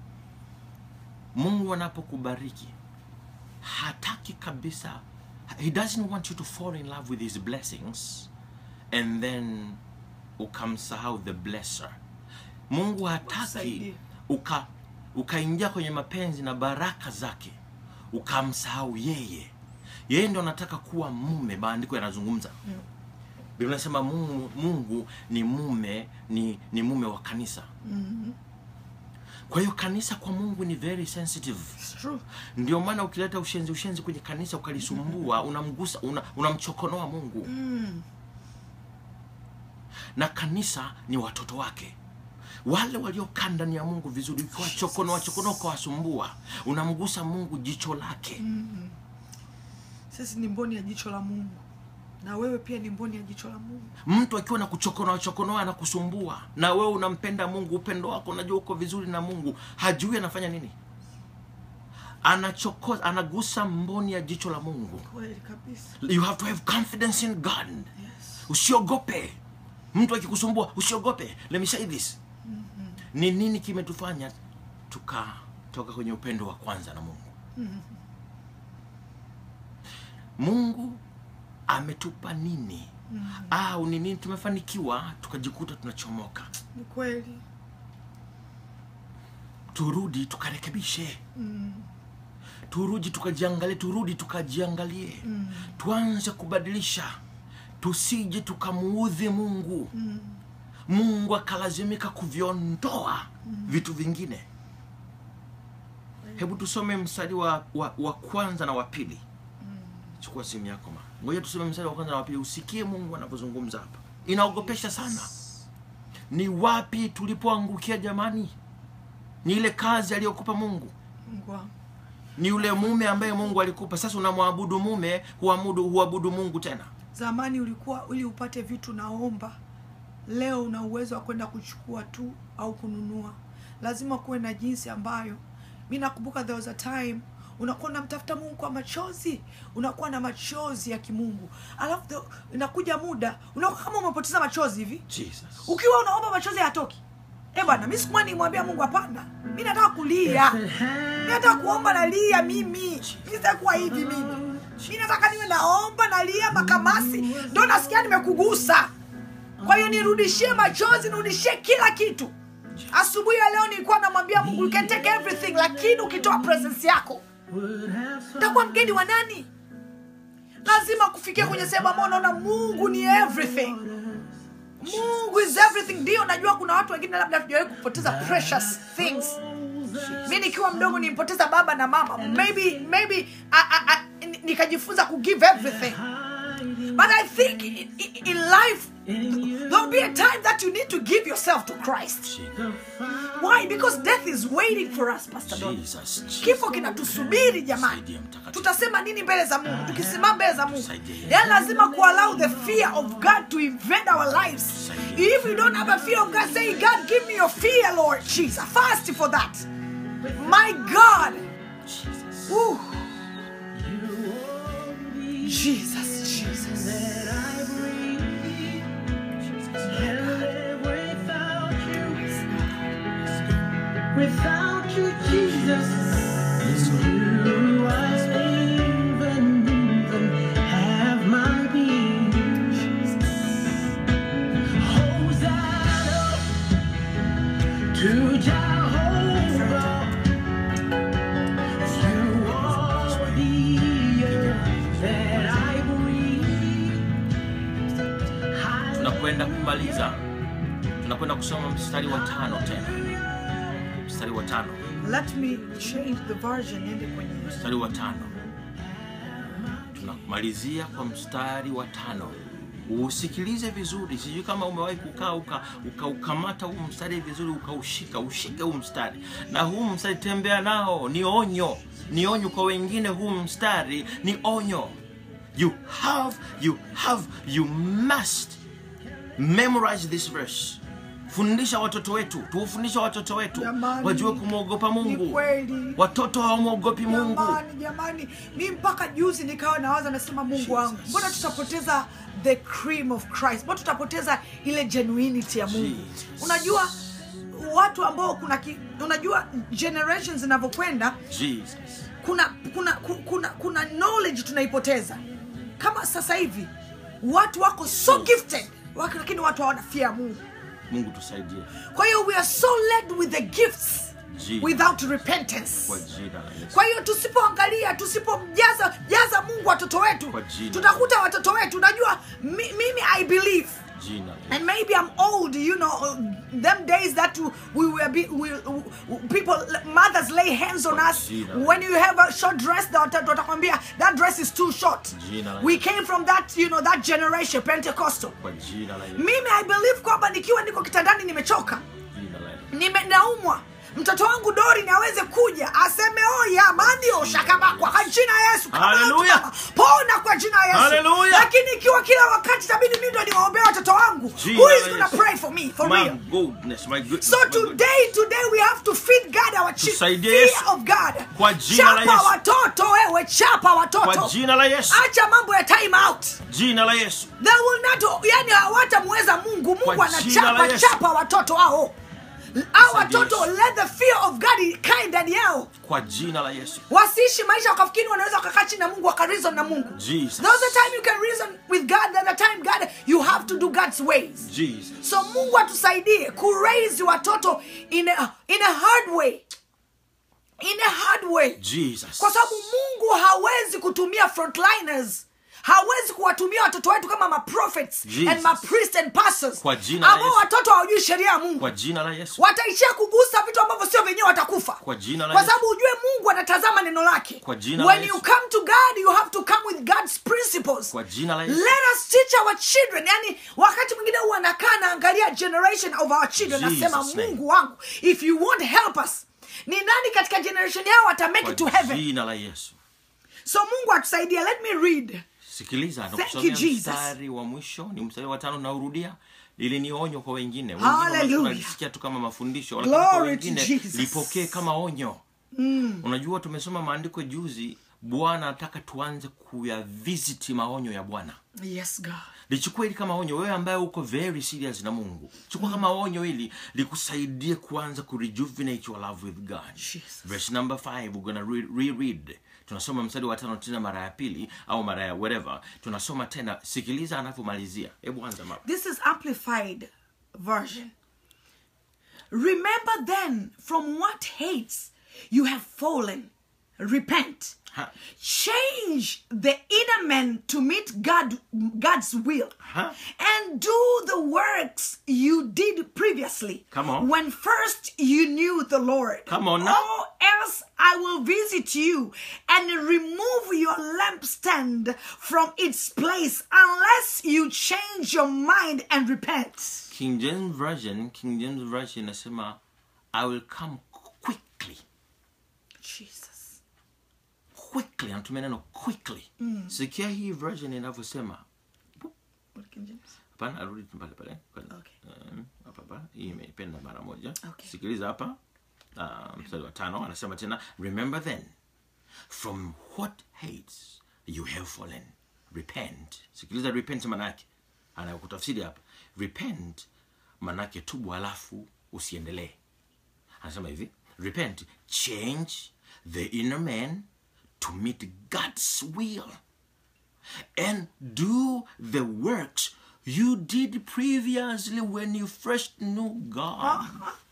mungu anapokubariki hataki kabisa he doesn't want you to fall in love with his blessings and then ukamsahau the blesser mungu hataki Wasaidie. uka ukaingia kwenye mapenzi na baraka zake ukamsahau yeye yeye ndo anataka kuwa mume maandiko yanazungumza Mm. biblia inasema mungu, mungu ni mume ni, ni mume wa kanisa Mm. kwa hiyo kanisa kwa mungu ni very sensitive It's true. ndio maana ukileta ushenzi ushenzi kwenye kanisa ukalisumbua unamgusa una, unamchokonoa mungu Mm. na kanisa ni watoto wake wale waliokaa ndani ya mungu vizuri ukiwachokonoa chokonoa ukawasumbua unamgusa mungu jicho lake Mm. sisi ni mboni ya jicho la mungu na wewe pia ni mboni ya jicho la mungu mtu akiwa na kuchokonoa chokonoa na kusumbua na wewe unampenda mungu upendo wako unajua uko vizuri na mungu hajui anafanya nini anachokoza anagusa mboni ya jicho la mungu kweli kabisa you have to have confidence in god yes. usiogope mtu akikusumbua usiogope let me say this ni nini kimetufanya tukatoka kwenye upendo wa kwanza na mungu mungu ametupa nini au ni nini tumefanikiwa tukajikuta tunachomoka ni kweli turudi tukarekebishe mm. turudi tukajiangalie turudi tukajiangalie Mm. tuanze kubadilisha tusije tukamuudhi mungu Mm. mungu akalazimika kuviondoa vitu vingine hebu tusome mstari wa, wa, wa kwanza na wa pili chukua simu yako ma ngoja tusome mstari wa kwanza na wa pili usikie mungu anavyozungumza hapa inaogopesha sana ni wapi tulipoangukia jamani ni ile kazi aliyokupa mungu mungu wangu ni yule mume ambaye mungu alikupa sasa unamwabudu mume huamudu huabudu mungu tena zamani ulikuwa ili upate vitu naomba leo una uwezo wa kwenda kuchukua tu au kununua lazima kuwe na jinsi ambayo mi nakumbuka there was a time unakuwa unamtafuta mungu kwa machozi unakuwa na machozi ya kimungu alafu the- inakuja muda unakuwa kama umepoteza machozi hivi jesus ukiwa unaomba machozi hayatoki e bwana mi sikumwa nimwambia mungu hapana mi nataka kulia mi nataka kuomba nalia mimi mi sitakuwa hivi mimi mi nataka niwe naomba nalia makamasi ndo nasikia nimekugusa kwa hiyo nirudishie machozi nirudishie kila kitu asubuhi ya leo nilikuwa namwambia mungu you can take everything lakini ukitoa presence yako takuwa mgeni wa nani lazima kufikia kwenye sehemu ambao unaona mungu ni everything mungu is everything ndio najua kuna watu wengine labda tujawahi kupoteza precious things mi nikiwa mdogo nimpoteza baba na mama maybe maybe a, a, a, ni- nikajifunza kugive everything But I think in, in, in life, there'll be a time that you need to give yourself to Christ. Why? Because death is waiting for us, Pastor Don. Jesus, Jesus. Kifo kinatusubiri jamani. Tutasema nini mbele za Mungu? Tukisimama mbele za Mungu, yaani lazima kuallow the fear of God to invade our lives. If you don't have a fear of God, say, God, give me your fear, Lord Jesus. Fast for that. My God. Woo. Jesus, Jesus. Without you, Jesus, you I even, even have my being. Hosanna to Jehovah. You are the air that I breathe. tunakwenda kumaliza tunakwenda kusoma mstari wa tano tena mstari wa tano Let me change the version niende kwenye mstari wa tano tunamalizia kwa mstari wa tano usikilize vizuri sijui kama umewahi kukaa uka- ukaukamata huu mstari vizuri ukaushika ushike huu mstari na huu mstari tembea nao ni onyo ni onyo kwa wengine huu mstari ni onyo you have you have you must memorize this verse fundisha watoto wetu tuufundisha watoto wetu Jamani, wajue kumwogopa ni mungu kweli. watoto hawamwogopi mungu jamani jamani mi mpaka juzi nikawa nawaza nasema mungu wangu mbona tutapoteza the cream of christ mbona tutapoteza ile genuinity ya mungu Jesus. unajua watu ambao kuna ki, unajua generations zinavyokwenda jesus kuna kuna ku- kuna kuna knowledge tunaipoteza kama sasa hivi watu wako so gifted wako lakini watu hawana fear ya mungu mungu tusaidie kwa hiyo we are so led with the gifts Jesus. without repentance kwa jina la yesu kwa hiyo tusipoangalia tusipomjaza jaza mungu watoto wetu Kwa jina. tutakuta watoto wetu unajua mi, mimi i believe jina la and maybe i'm old you know uh, them days that we were be, we, people mothers lay hands on us Jina. when you have a short dress they wata- watakwambia that dress is too short Jina la we Yesu. came from that you know that generation pentecostal kwa jina la yesu mimi i believe kwamba nikiwa niko kitandani nimechoka jina la yesu Nime- naumwa mtoto wangu dori naweze kuja aseme oya mandio shakabakwa kwa jina ya yesu Kama Hallelujah. mama, pona kwa jina ya yesu Hallelujah. lakini ikiwa kila wakati tabidi mi ndo niwaombea watoto wangu Jina who la is gonna Yesu. pray for me for my real goodness my goodness so my goodness. today today we have to feed god our children Tusaidie fear Yesu. of god Kwa jina la chapa Yesu. watoto wewe chapa kwa watoto jina la yesu acha mambo ya time out jina la yesu they will not yani hawatamweza mungu mungu Kwa jina la anachapa Yesu. chapa watoto hao au Tusaidie watoto Yesu. let the fear of god ikae ndani yao kwa jina la yesu wasiishi maisha wakafikiri wanaweza wakakaa chini na mungu wakareason na mungu Jesus. there's a time you can reason with god there's a time god you have to do god's ways jesus so mungu atusaidie kuraise watoto in a, in a hard way in a hard way jesus kwa sababu mungu hawezi kutumia frontliners hawezi kuwatumia watoto wetu kama maprophets Jesus. and mapriest and pastors Kwa jina la ambao Yesu. watoto hawajui sheria ya mungu kwa jina la yesu wataishia kugusa vitu ambavyo sio venyewe watakufa Kwa jina la kwa Yesu. sababu ujue mungu anatazama neno lake Kwa jina la when Yesu. you come to god you have to come with god's principles Kwa jina la Yesu. let us teach our children yani wakati mwingine huwa anakaa naangalia generation of our children Jesus nasema name. mungu wangu if you won't help us ni nani katika generation yao wata make it to kwa heaven jina la yesu so mungu atusaidie let me read sikiliza Thank nakusomea you, Jesus. mstari wa mwisho ni mstari wa tano naurudia ili ni onyo kwa wengine Hallelujah. wengine unalisikia tu kama mafundisho lakini kwa Glory to wengine Jesus. lipokee kama onyo mm. unajua tumesoma maandiko juzi bwana anataka tuanze kuyavisiti maonyo ya bwana yes god lichukua hili kama onyo wewe ambaye uko very serious na mungu chukua kama onyo hili likusaidie kuanza kurejuvenate your love with god Jesus. verse number 5 we're gonna re- reread tunasoma mstari wa tano tena mara ya pili au mara ya whatever tunasoma tena sikiliza anavyomalizia hebu anza mama This is amplified version. Remember then from what hates you have fallen. Repent. Huh. Change the inner man to meet God God's will. Huh. And do the works you did previously. Come on. When first you knew the Lord. Come on now. Or else I will visit you and remove your lampstand from its place unless you change your mind and repent. King James Version, King James Version inasema I will come quickly. Jesus. Quickly, anatumia neno quickly. Sikia hii version inavyosema. What King James? Hapana, arudi tu pale pale. Pale. Okay. Um, hapa hapa. Hii imeipenda mara moja. Okay. Sikiliza hapa. Uh, mstari wa tano anasema tena remember then from what hates you have fallen repent sikiliza repent manake anayokutafsiri hapa repent manake tubu alafu usiendelee anasema hivi repent change the inner man to meet god's will and do the works you did previously when you first knew god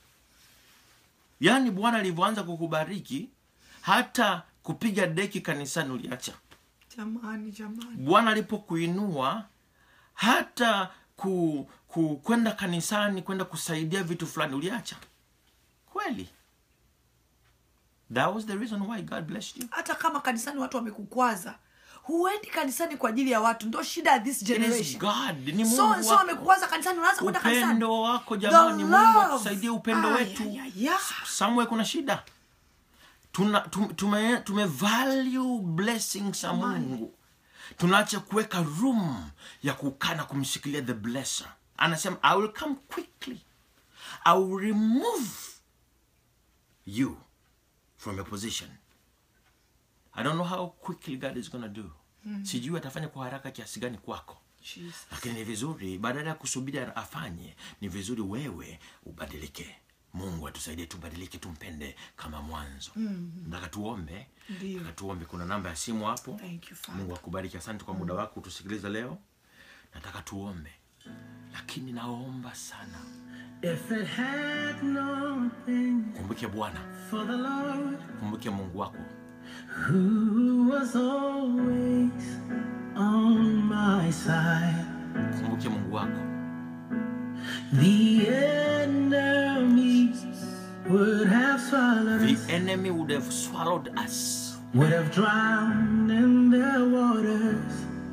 yaani bwana alivyoanza kukubariki hata kupiga deki kanisani uliacha Jamani, jamani. bwana alipokuinua hata ku, ku kwenda kanisani kwenda kusaidia vitu fulani uliacha kweli that was the reason why god blessed you hata kama kanisani watu wamekukwaza huendi kanisani kwa ajili ya watu ndo shida ya this It is generation god ni so mungu so wako. wamekukwaza kanisani unaanza kwenda kanisani upendo wako jamani The mungu love. atusaidie upendo Ay, wetu ay, ay, ay. somewhere kuna shida tuna tum- tume, tume value blessings za mungu tunaacha kuweka room ya kukaa na kumshikilia the blesser anasema i will come quickly i will remove you from your position i don't know how quickly god is gonna do sijui atafanya kwa haraka kiasi gani kwako Jesus. lakini ni vizuri badala ya kusubiri afanye ni vizuri wewe ubadilike mungu atusaidie tubadilike tumpende kama mwanzo nataka tuombe Ndio. nataka tuombe kuna namba ya simu hapo Thank you, Father. mungu akubariki asante kwa muda wako utusikiliza leo nataka tuombe lakini naomba sana If it had not been kumbuke bwana for the Lord kumbuke mungu wako who was always on my side, kumbuke mungu wako the enemy would have swallowed the us, enemy would have swallowed us would have drowned in their waters.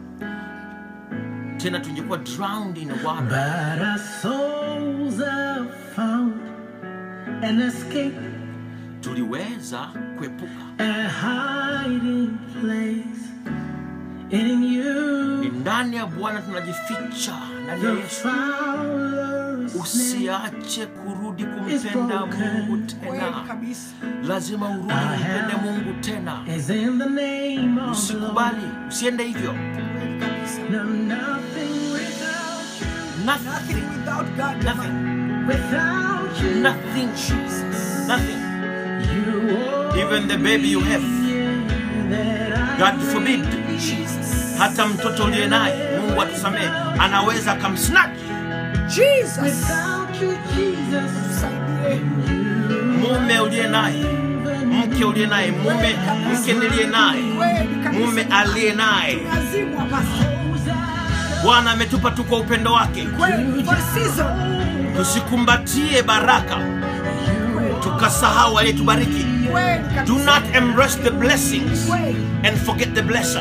tena tungekuwa drowned in water But our souls have found an escape, tuliweza kuepuka a hiding place in you. ni ndani ya bwana tunajificha ndani ya The yesu fowler's name usiache kurudi kumpenda mungu Kweli tena kabisa lazima urudi I umpende have- mungu tena is in the name of the Lord. usikubali usiende hivyo Kweli kabisa No, nothing without you, nothing nothing without God nothing jamani. without you. nothing jesus nothing You are even the baby you have that I god forbid Jesus. hata mtoto uliye naye mungu atusamehe anaweza akamsnatch Jesus. Without you, Jesus, Tusaidie. mume uliye naye mke uliye naye mume mke niliye naye Kweli kabisa. mume aliye naye Lazima basi. bwana ametupa tu kwa upendo wake Kweli for season. tusikumbatie baraka tukasahau aliyetubariki Kweli do kabisa. not embrace the blessings Kweli. and forget the blesser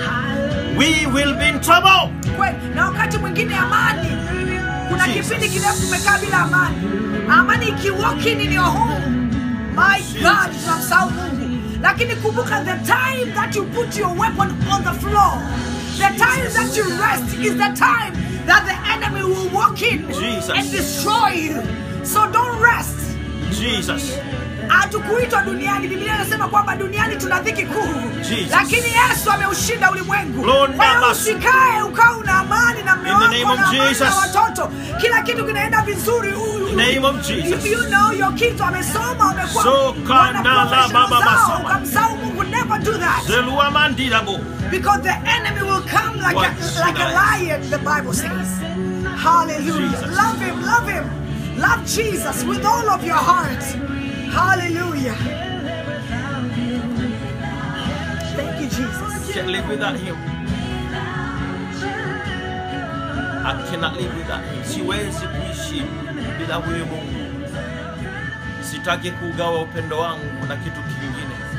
we will be in trouble Kweli. Na wakati mwingine amani. Kuna Jesus. kipindi kirefu tumekaa bila amani. Amani iki walk in in your home. My God, tunamsahau Mungu. Lakini kumbuka the time that you put your weapon on the floor. The time that you rest is the time that the enemy will walk in Jesus. and destroy you. So don't rest. jesus hatukuitwa duniani biblia inasema kwamba duniani tuna dhiki kuu Jesus. lakini yesu ameushinda ulimwengu Lord, Wewe Baba. usikae ukawa una amani na mme In the wako name na of amani na Jesus. watoto kila kitu kinaenda vizuri U- In the name of Jesus. If you know your kids wamesoma wamekuwa So wana kandala professional baba zao, basoma. ukamsahau mungu never do that zeluamandilabo because the enemy will come like What a, should like a I- lion the bible says hallelujah Jesus. love him love him love jesus with all of your heart hallelujah thank you jesus can live without him I cannot live without him siwezi kuishi bila huyu mungu sitaki kugawa upendo wangu na kitu kingine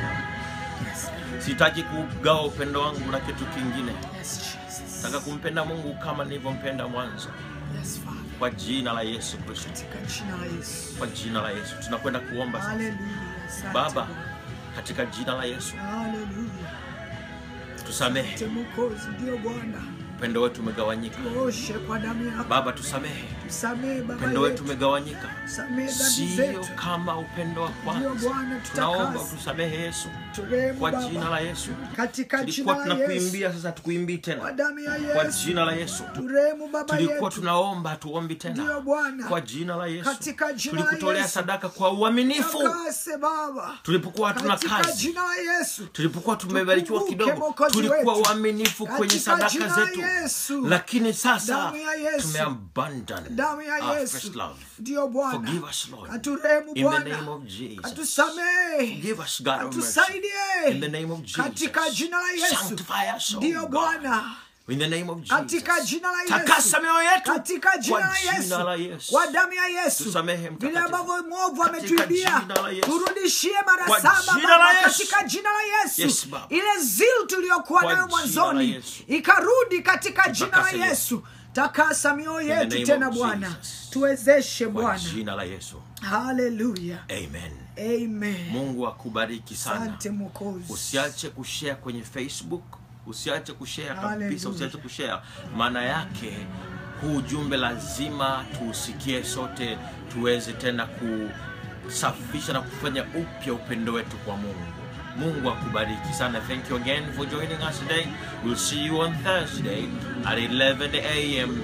sitaki kugawa upendo wangu na kitu kingine Yes, Jesus. nataka kumpenda mungu kama nilivyompenda mwanzo Yes, Father. kwa jina la yesu kristo Katika jina la Yesu. kwa jina la yesu tunakwenda kuomba sasa Hallelujah. Asante baba Bwana. katika jina la yesu Hallelujah. tusamehe Asante Mwokozi, ndio Bwana. upendo wetu umegawanyika Tuoshe kwa damu yako. baba tusamehe Tusamehe Baba upendo wetu yetu. umegawanyika Tusamehe dhambi sio zetu. kama upendo wa Ndio kwanza Bwana, tunaomba tutakase. utusamehe yesu Turehemu kwa Baba. jina la yesu Katika tulikuwa jina la Yesu. tunakuimbia sasa tukuimbii Kwa tena damu ya kwa Yesu. jina la yesu Turehemu Baba tulikuwa yetu. tunaomba hatuombi Ndio tena Bwana. kwa jina la yesu Katika jina la tulikutolea Yesu. sadaka kwa uaminifu Takase Baba. tulipokuwa hatuna Katika kazi jina la Yesu. tulipokuwa tumebarikiwa Tukumbuke kidogo Mwokozi tulikuwa wetu. waaminifu kwenye Katika sadaka jina la zetu Yesu. lakini sasa Damu ya Yesu. tumeabandon Damu ya our Yesu. first love Ndio Bwana. Forgive us, Lord. Katurehemu in the name Bwana. of Jesus Katusamehe. Forgive us, God of mercy. Katusaidie. In the name of Jesus. Katika jina la Yesu. Sanctify us, oh Ndio God. Bwana. In the name of Katika Jesus. jina la Yesu. Takasa mioyo yetu Katika jina kwa la jina la Yesu. Yesu. Kwa damu ya Yesu. Tusamehe Vile mtakatifu. ambavyo mwovu Katika ametuibia. jina la Yesu. Turudishie mara Kwa saba jina Baba la Yesu. katika jina la Yesu. Yes, Baba. Ile zil tuliyokuwa Kwa nayo jina la mwanzoni Yesu. ikarudi katika jina la Tutakase Yesu. Takasa mioyo the yetu name tena of Bwana. Jesus. Tuwezeshe kwa Bwana. jina la yesu Haleluya. amen Amen. mungu akubariki sana Asante Mwokozi. usiache kushare kwenye facebook usiache kushare kabisa Hallelujah. usiache kushare maana yake huu ujumbe lazima tuusikie sote tuweze tena kusafisha na kufanya upya upendo wetu kwa mungu mungu akubariki sana thank you again for joining us today we'll see you on thursday at 11 am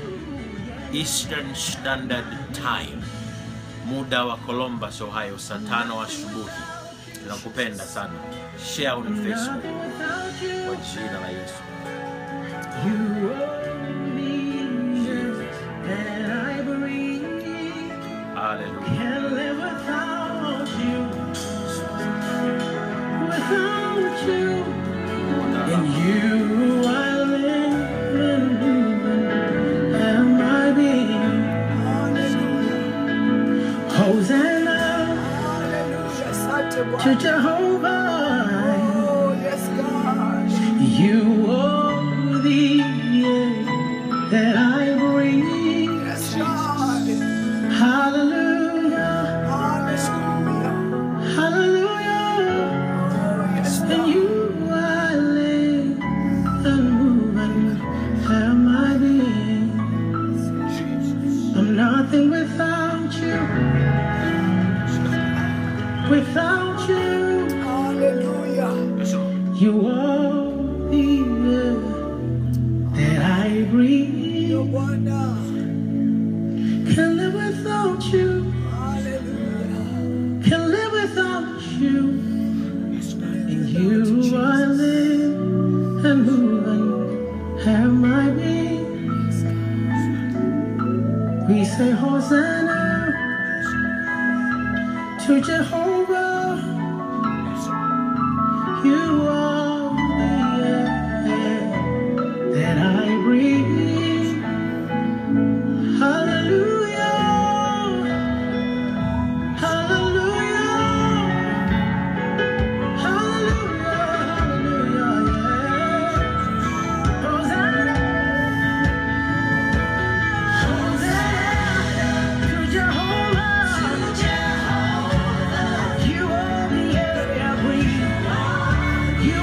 eastern standard time muda wa columbus ohio saa tano asubuhi nakupenda sana share on facebook kwa jina la yesu You are the air that I breathe. haleluya Can't live without you. Without you. In you I live and move and my being. Hallelujah. Hosanna Hallelujah. Asante to Bwana. Jehovah. Oh, yes, God. You are the air that I breathe. Yes, God. Hallelujah. Hallelujah. Hallelujah. Oh, yes, And God. you I live and move and have my being. I'm nothing without you. Without you, Hallelujah. you are the air that I breathe. Ndio Bwana. Can't live without you. Hallelujah. Can't live without you. In you I live and move and have my being. We say Hosanna to Jehovah. You are the air that I breathe. Hallelujah. Hallelujah. Hallelujah, hallelujah, yeah. Hosanna, Hosanna to Jehovah. You are the air I breathe. You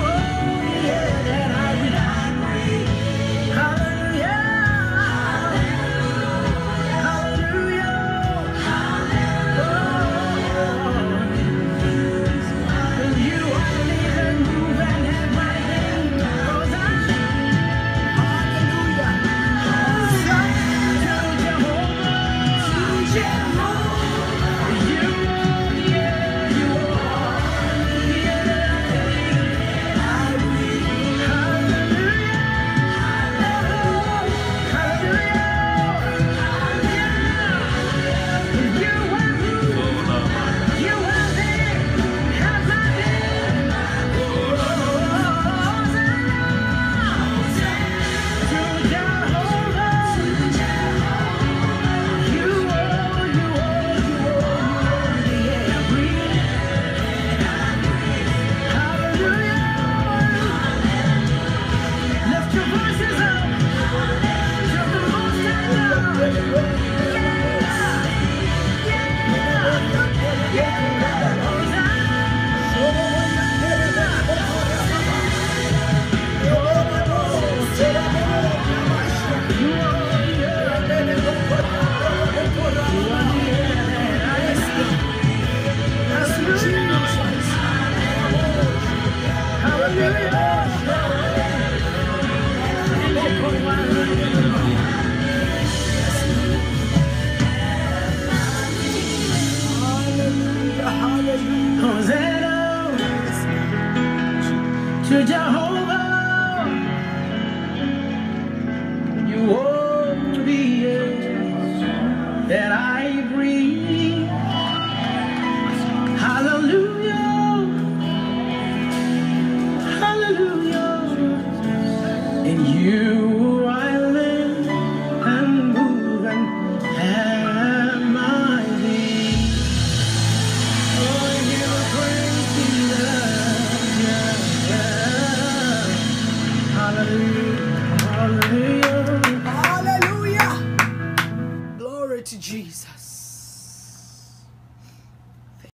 to Jehovah. You own the air that I breathe. Hallelujah. Hallelujah. In you I live and move and have my being. Oh, you praise me, yeah, yeah. Hallelujah. Hallelujah.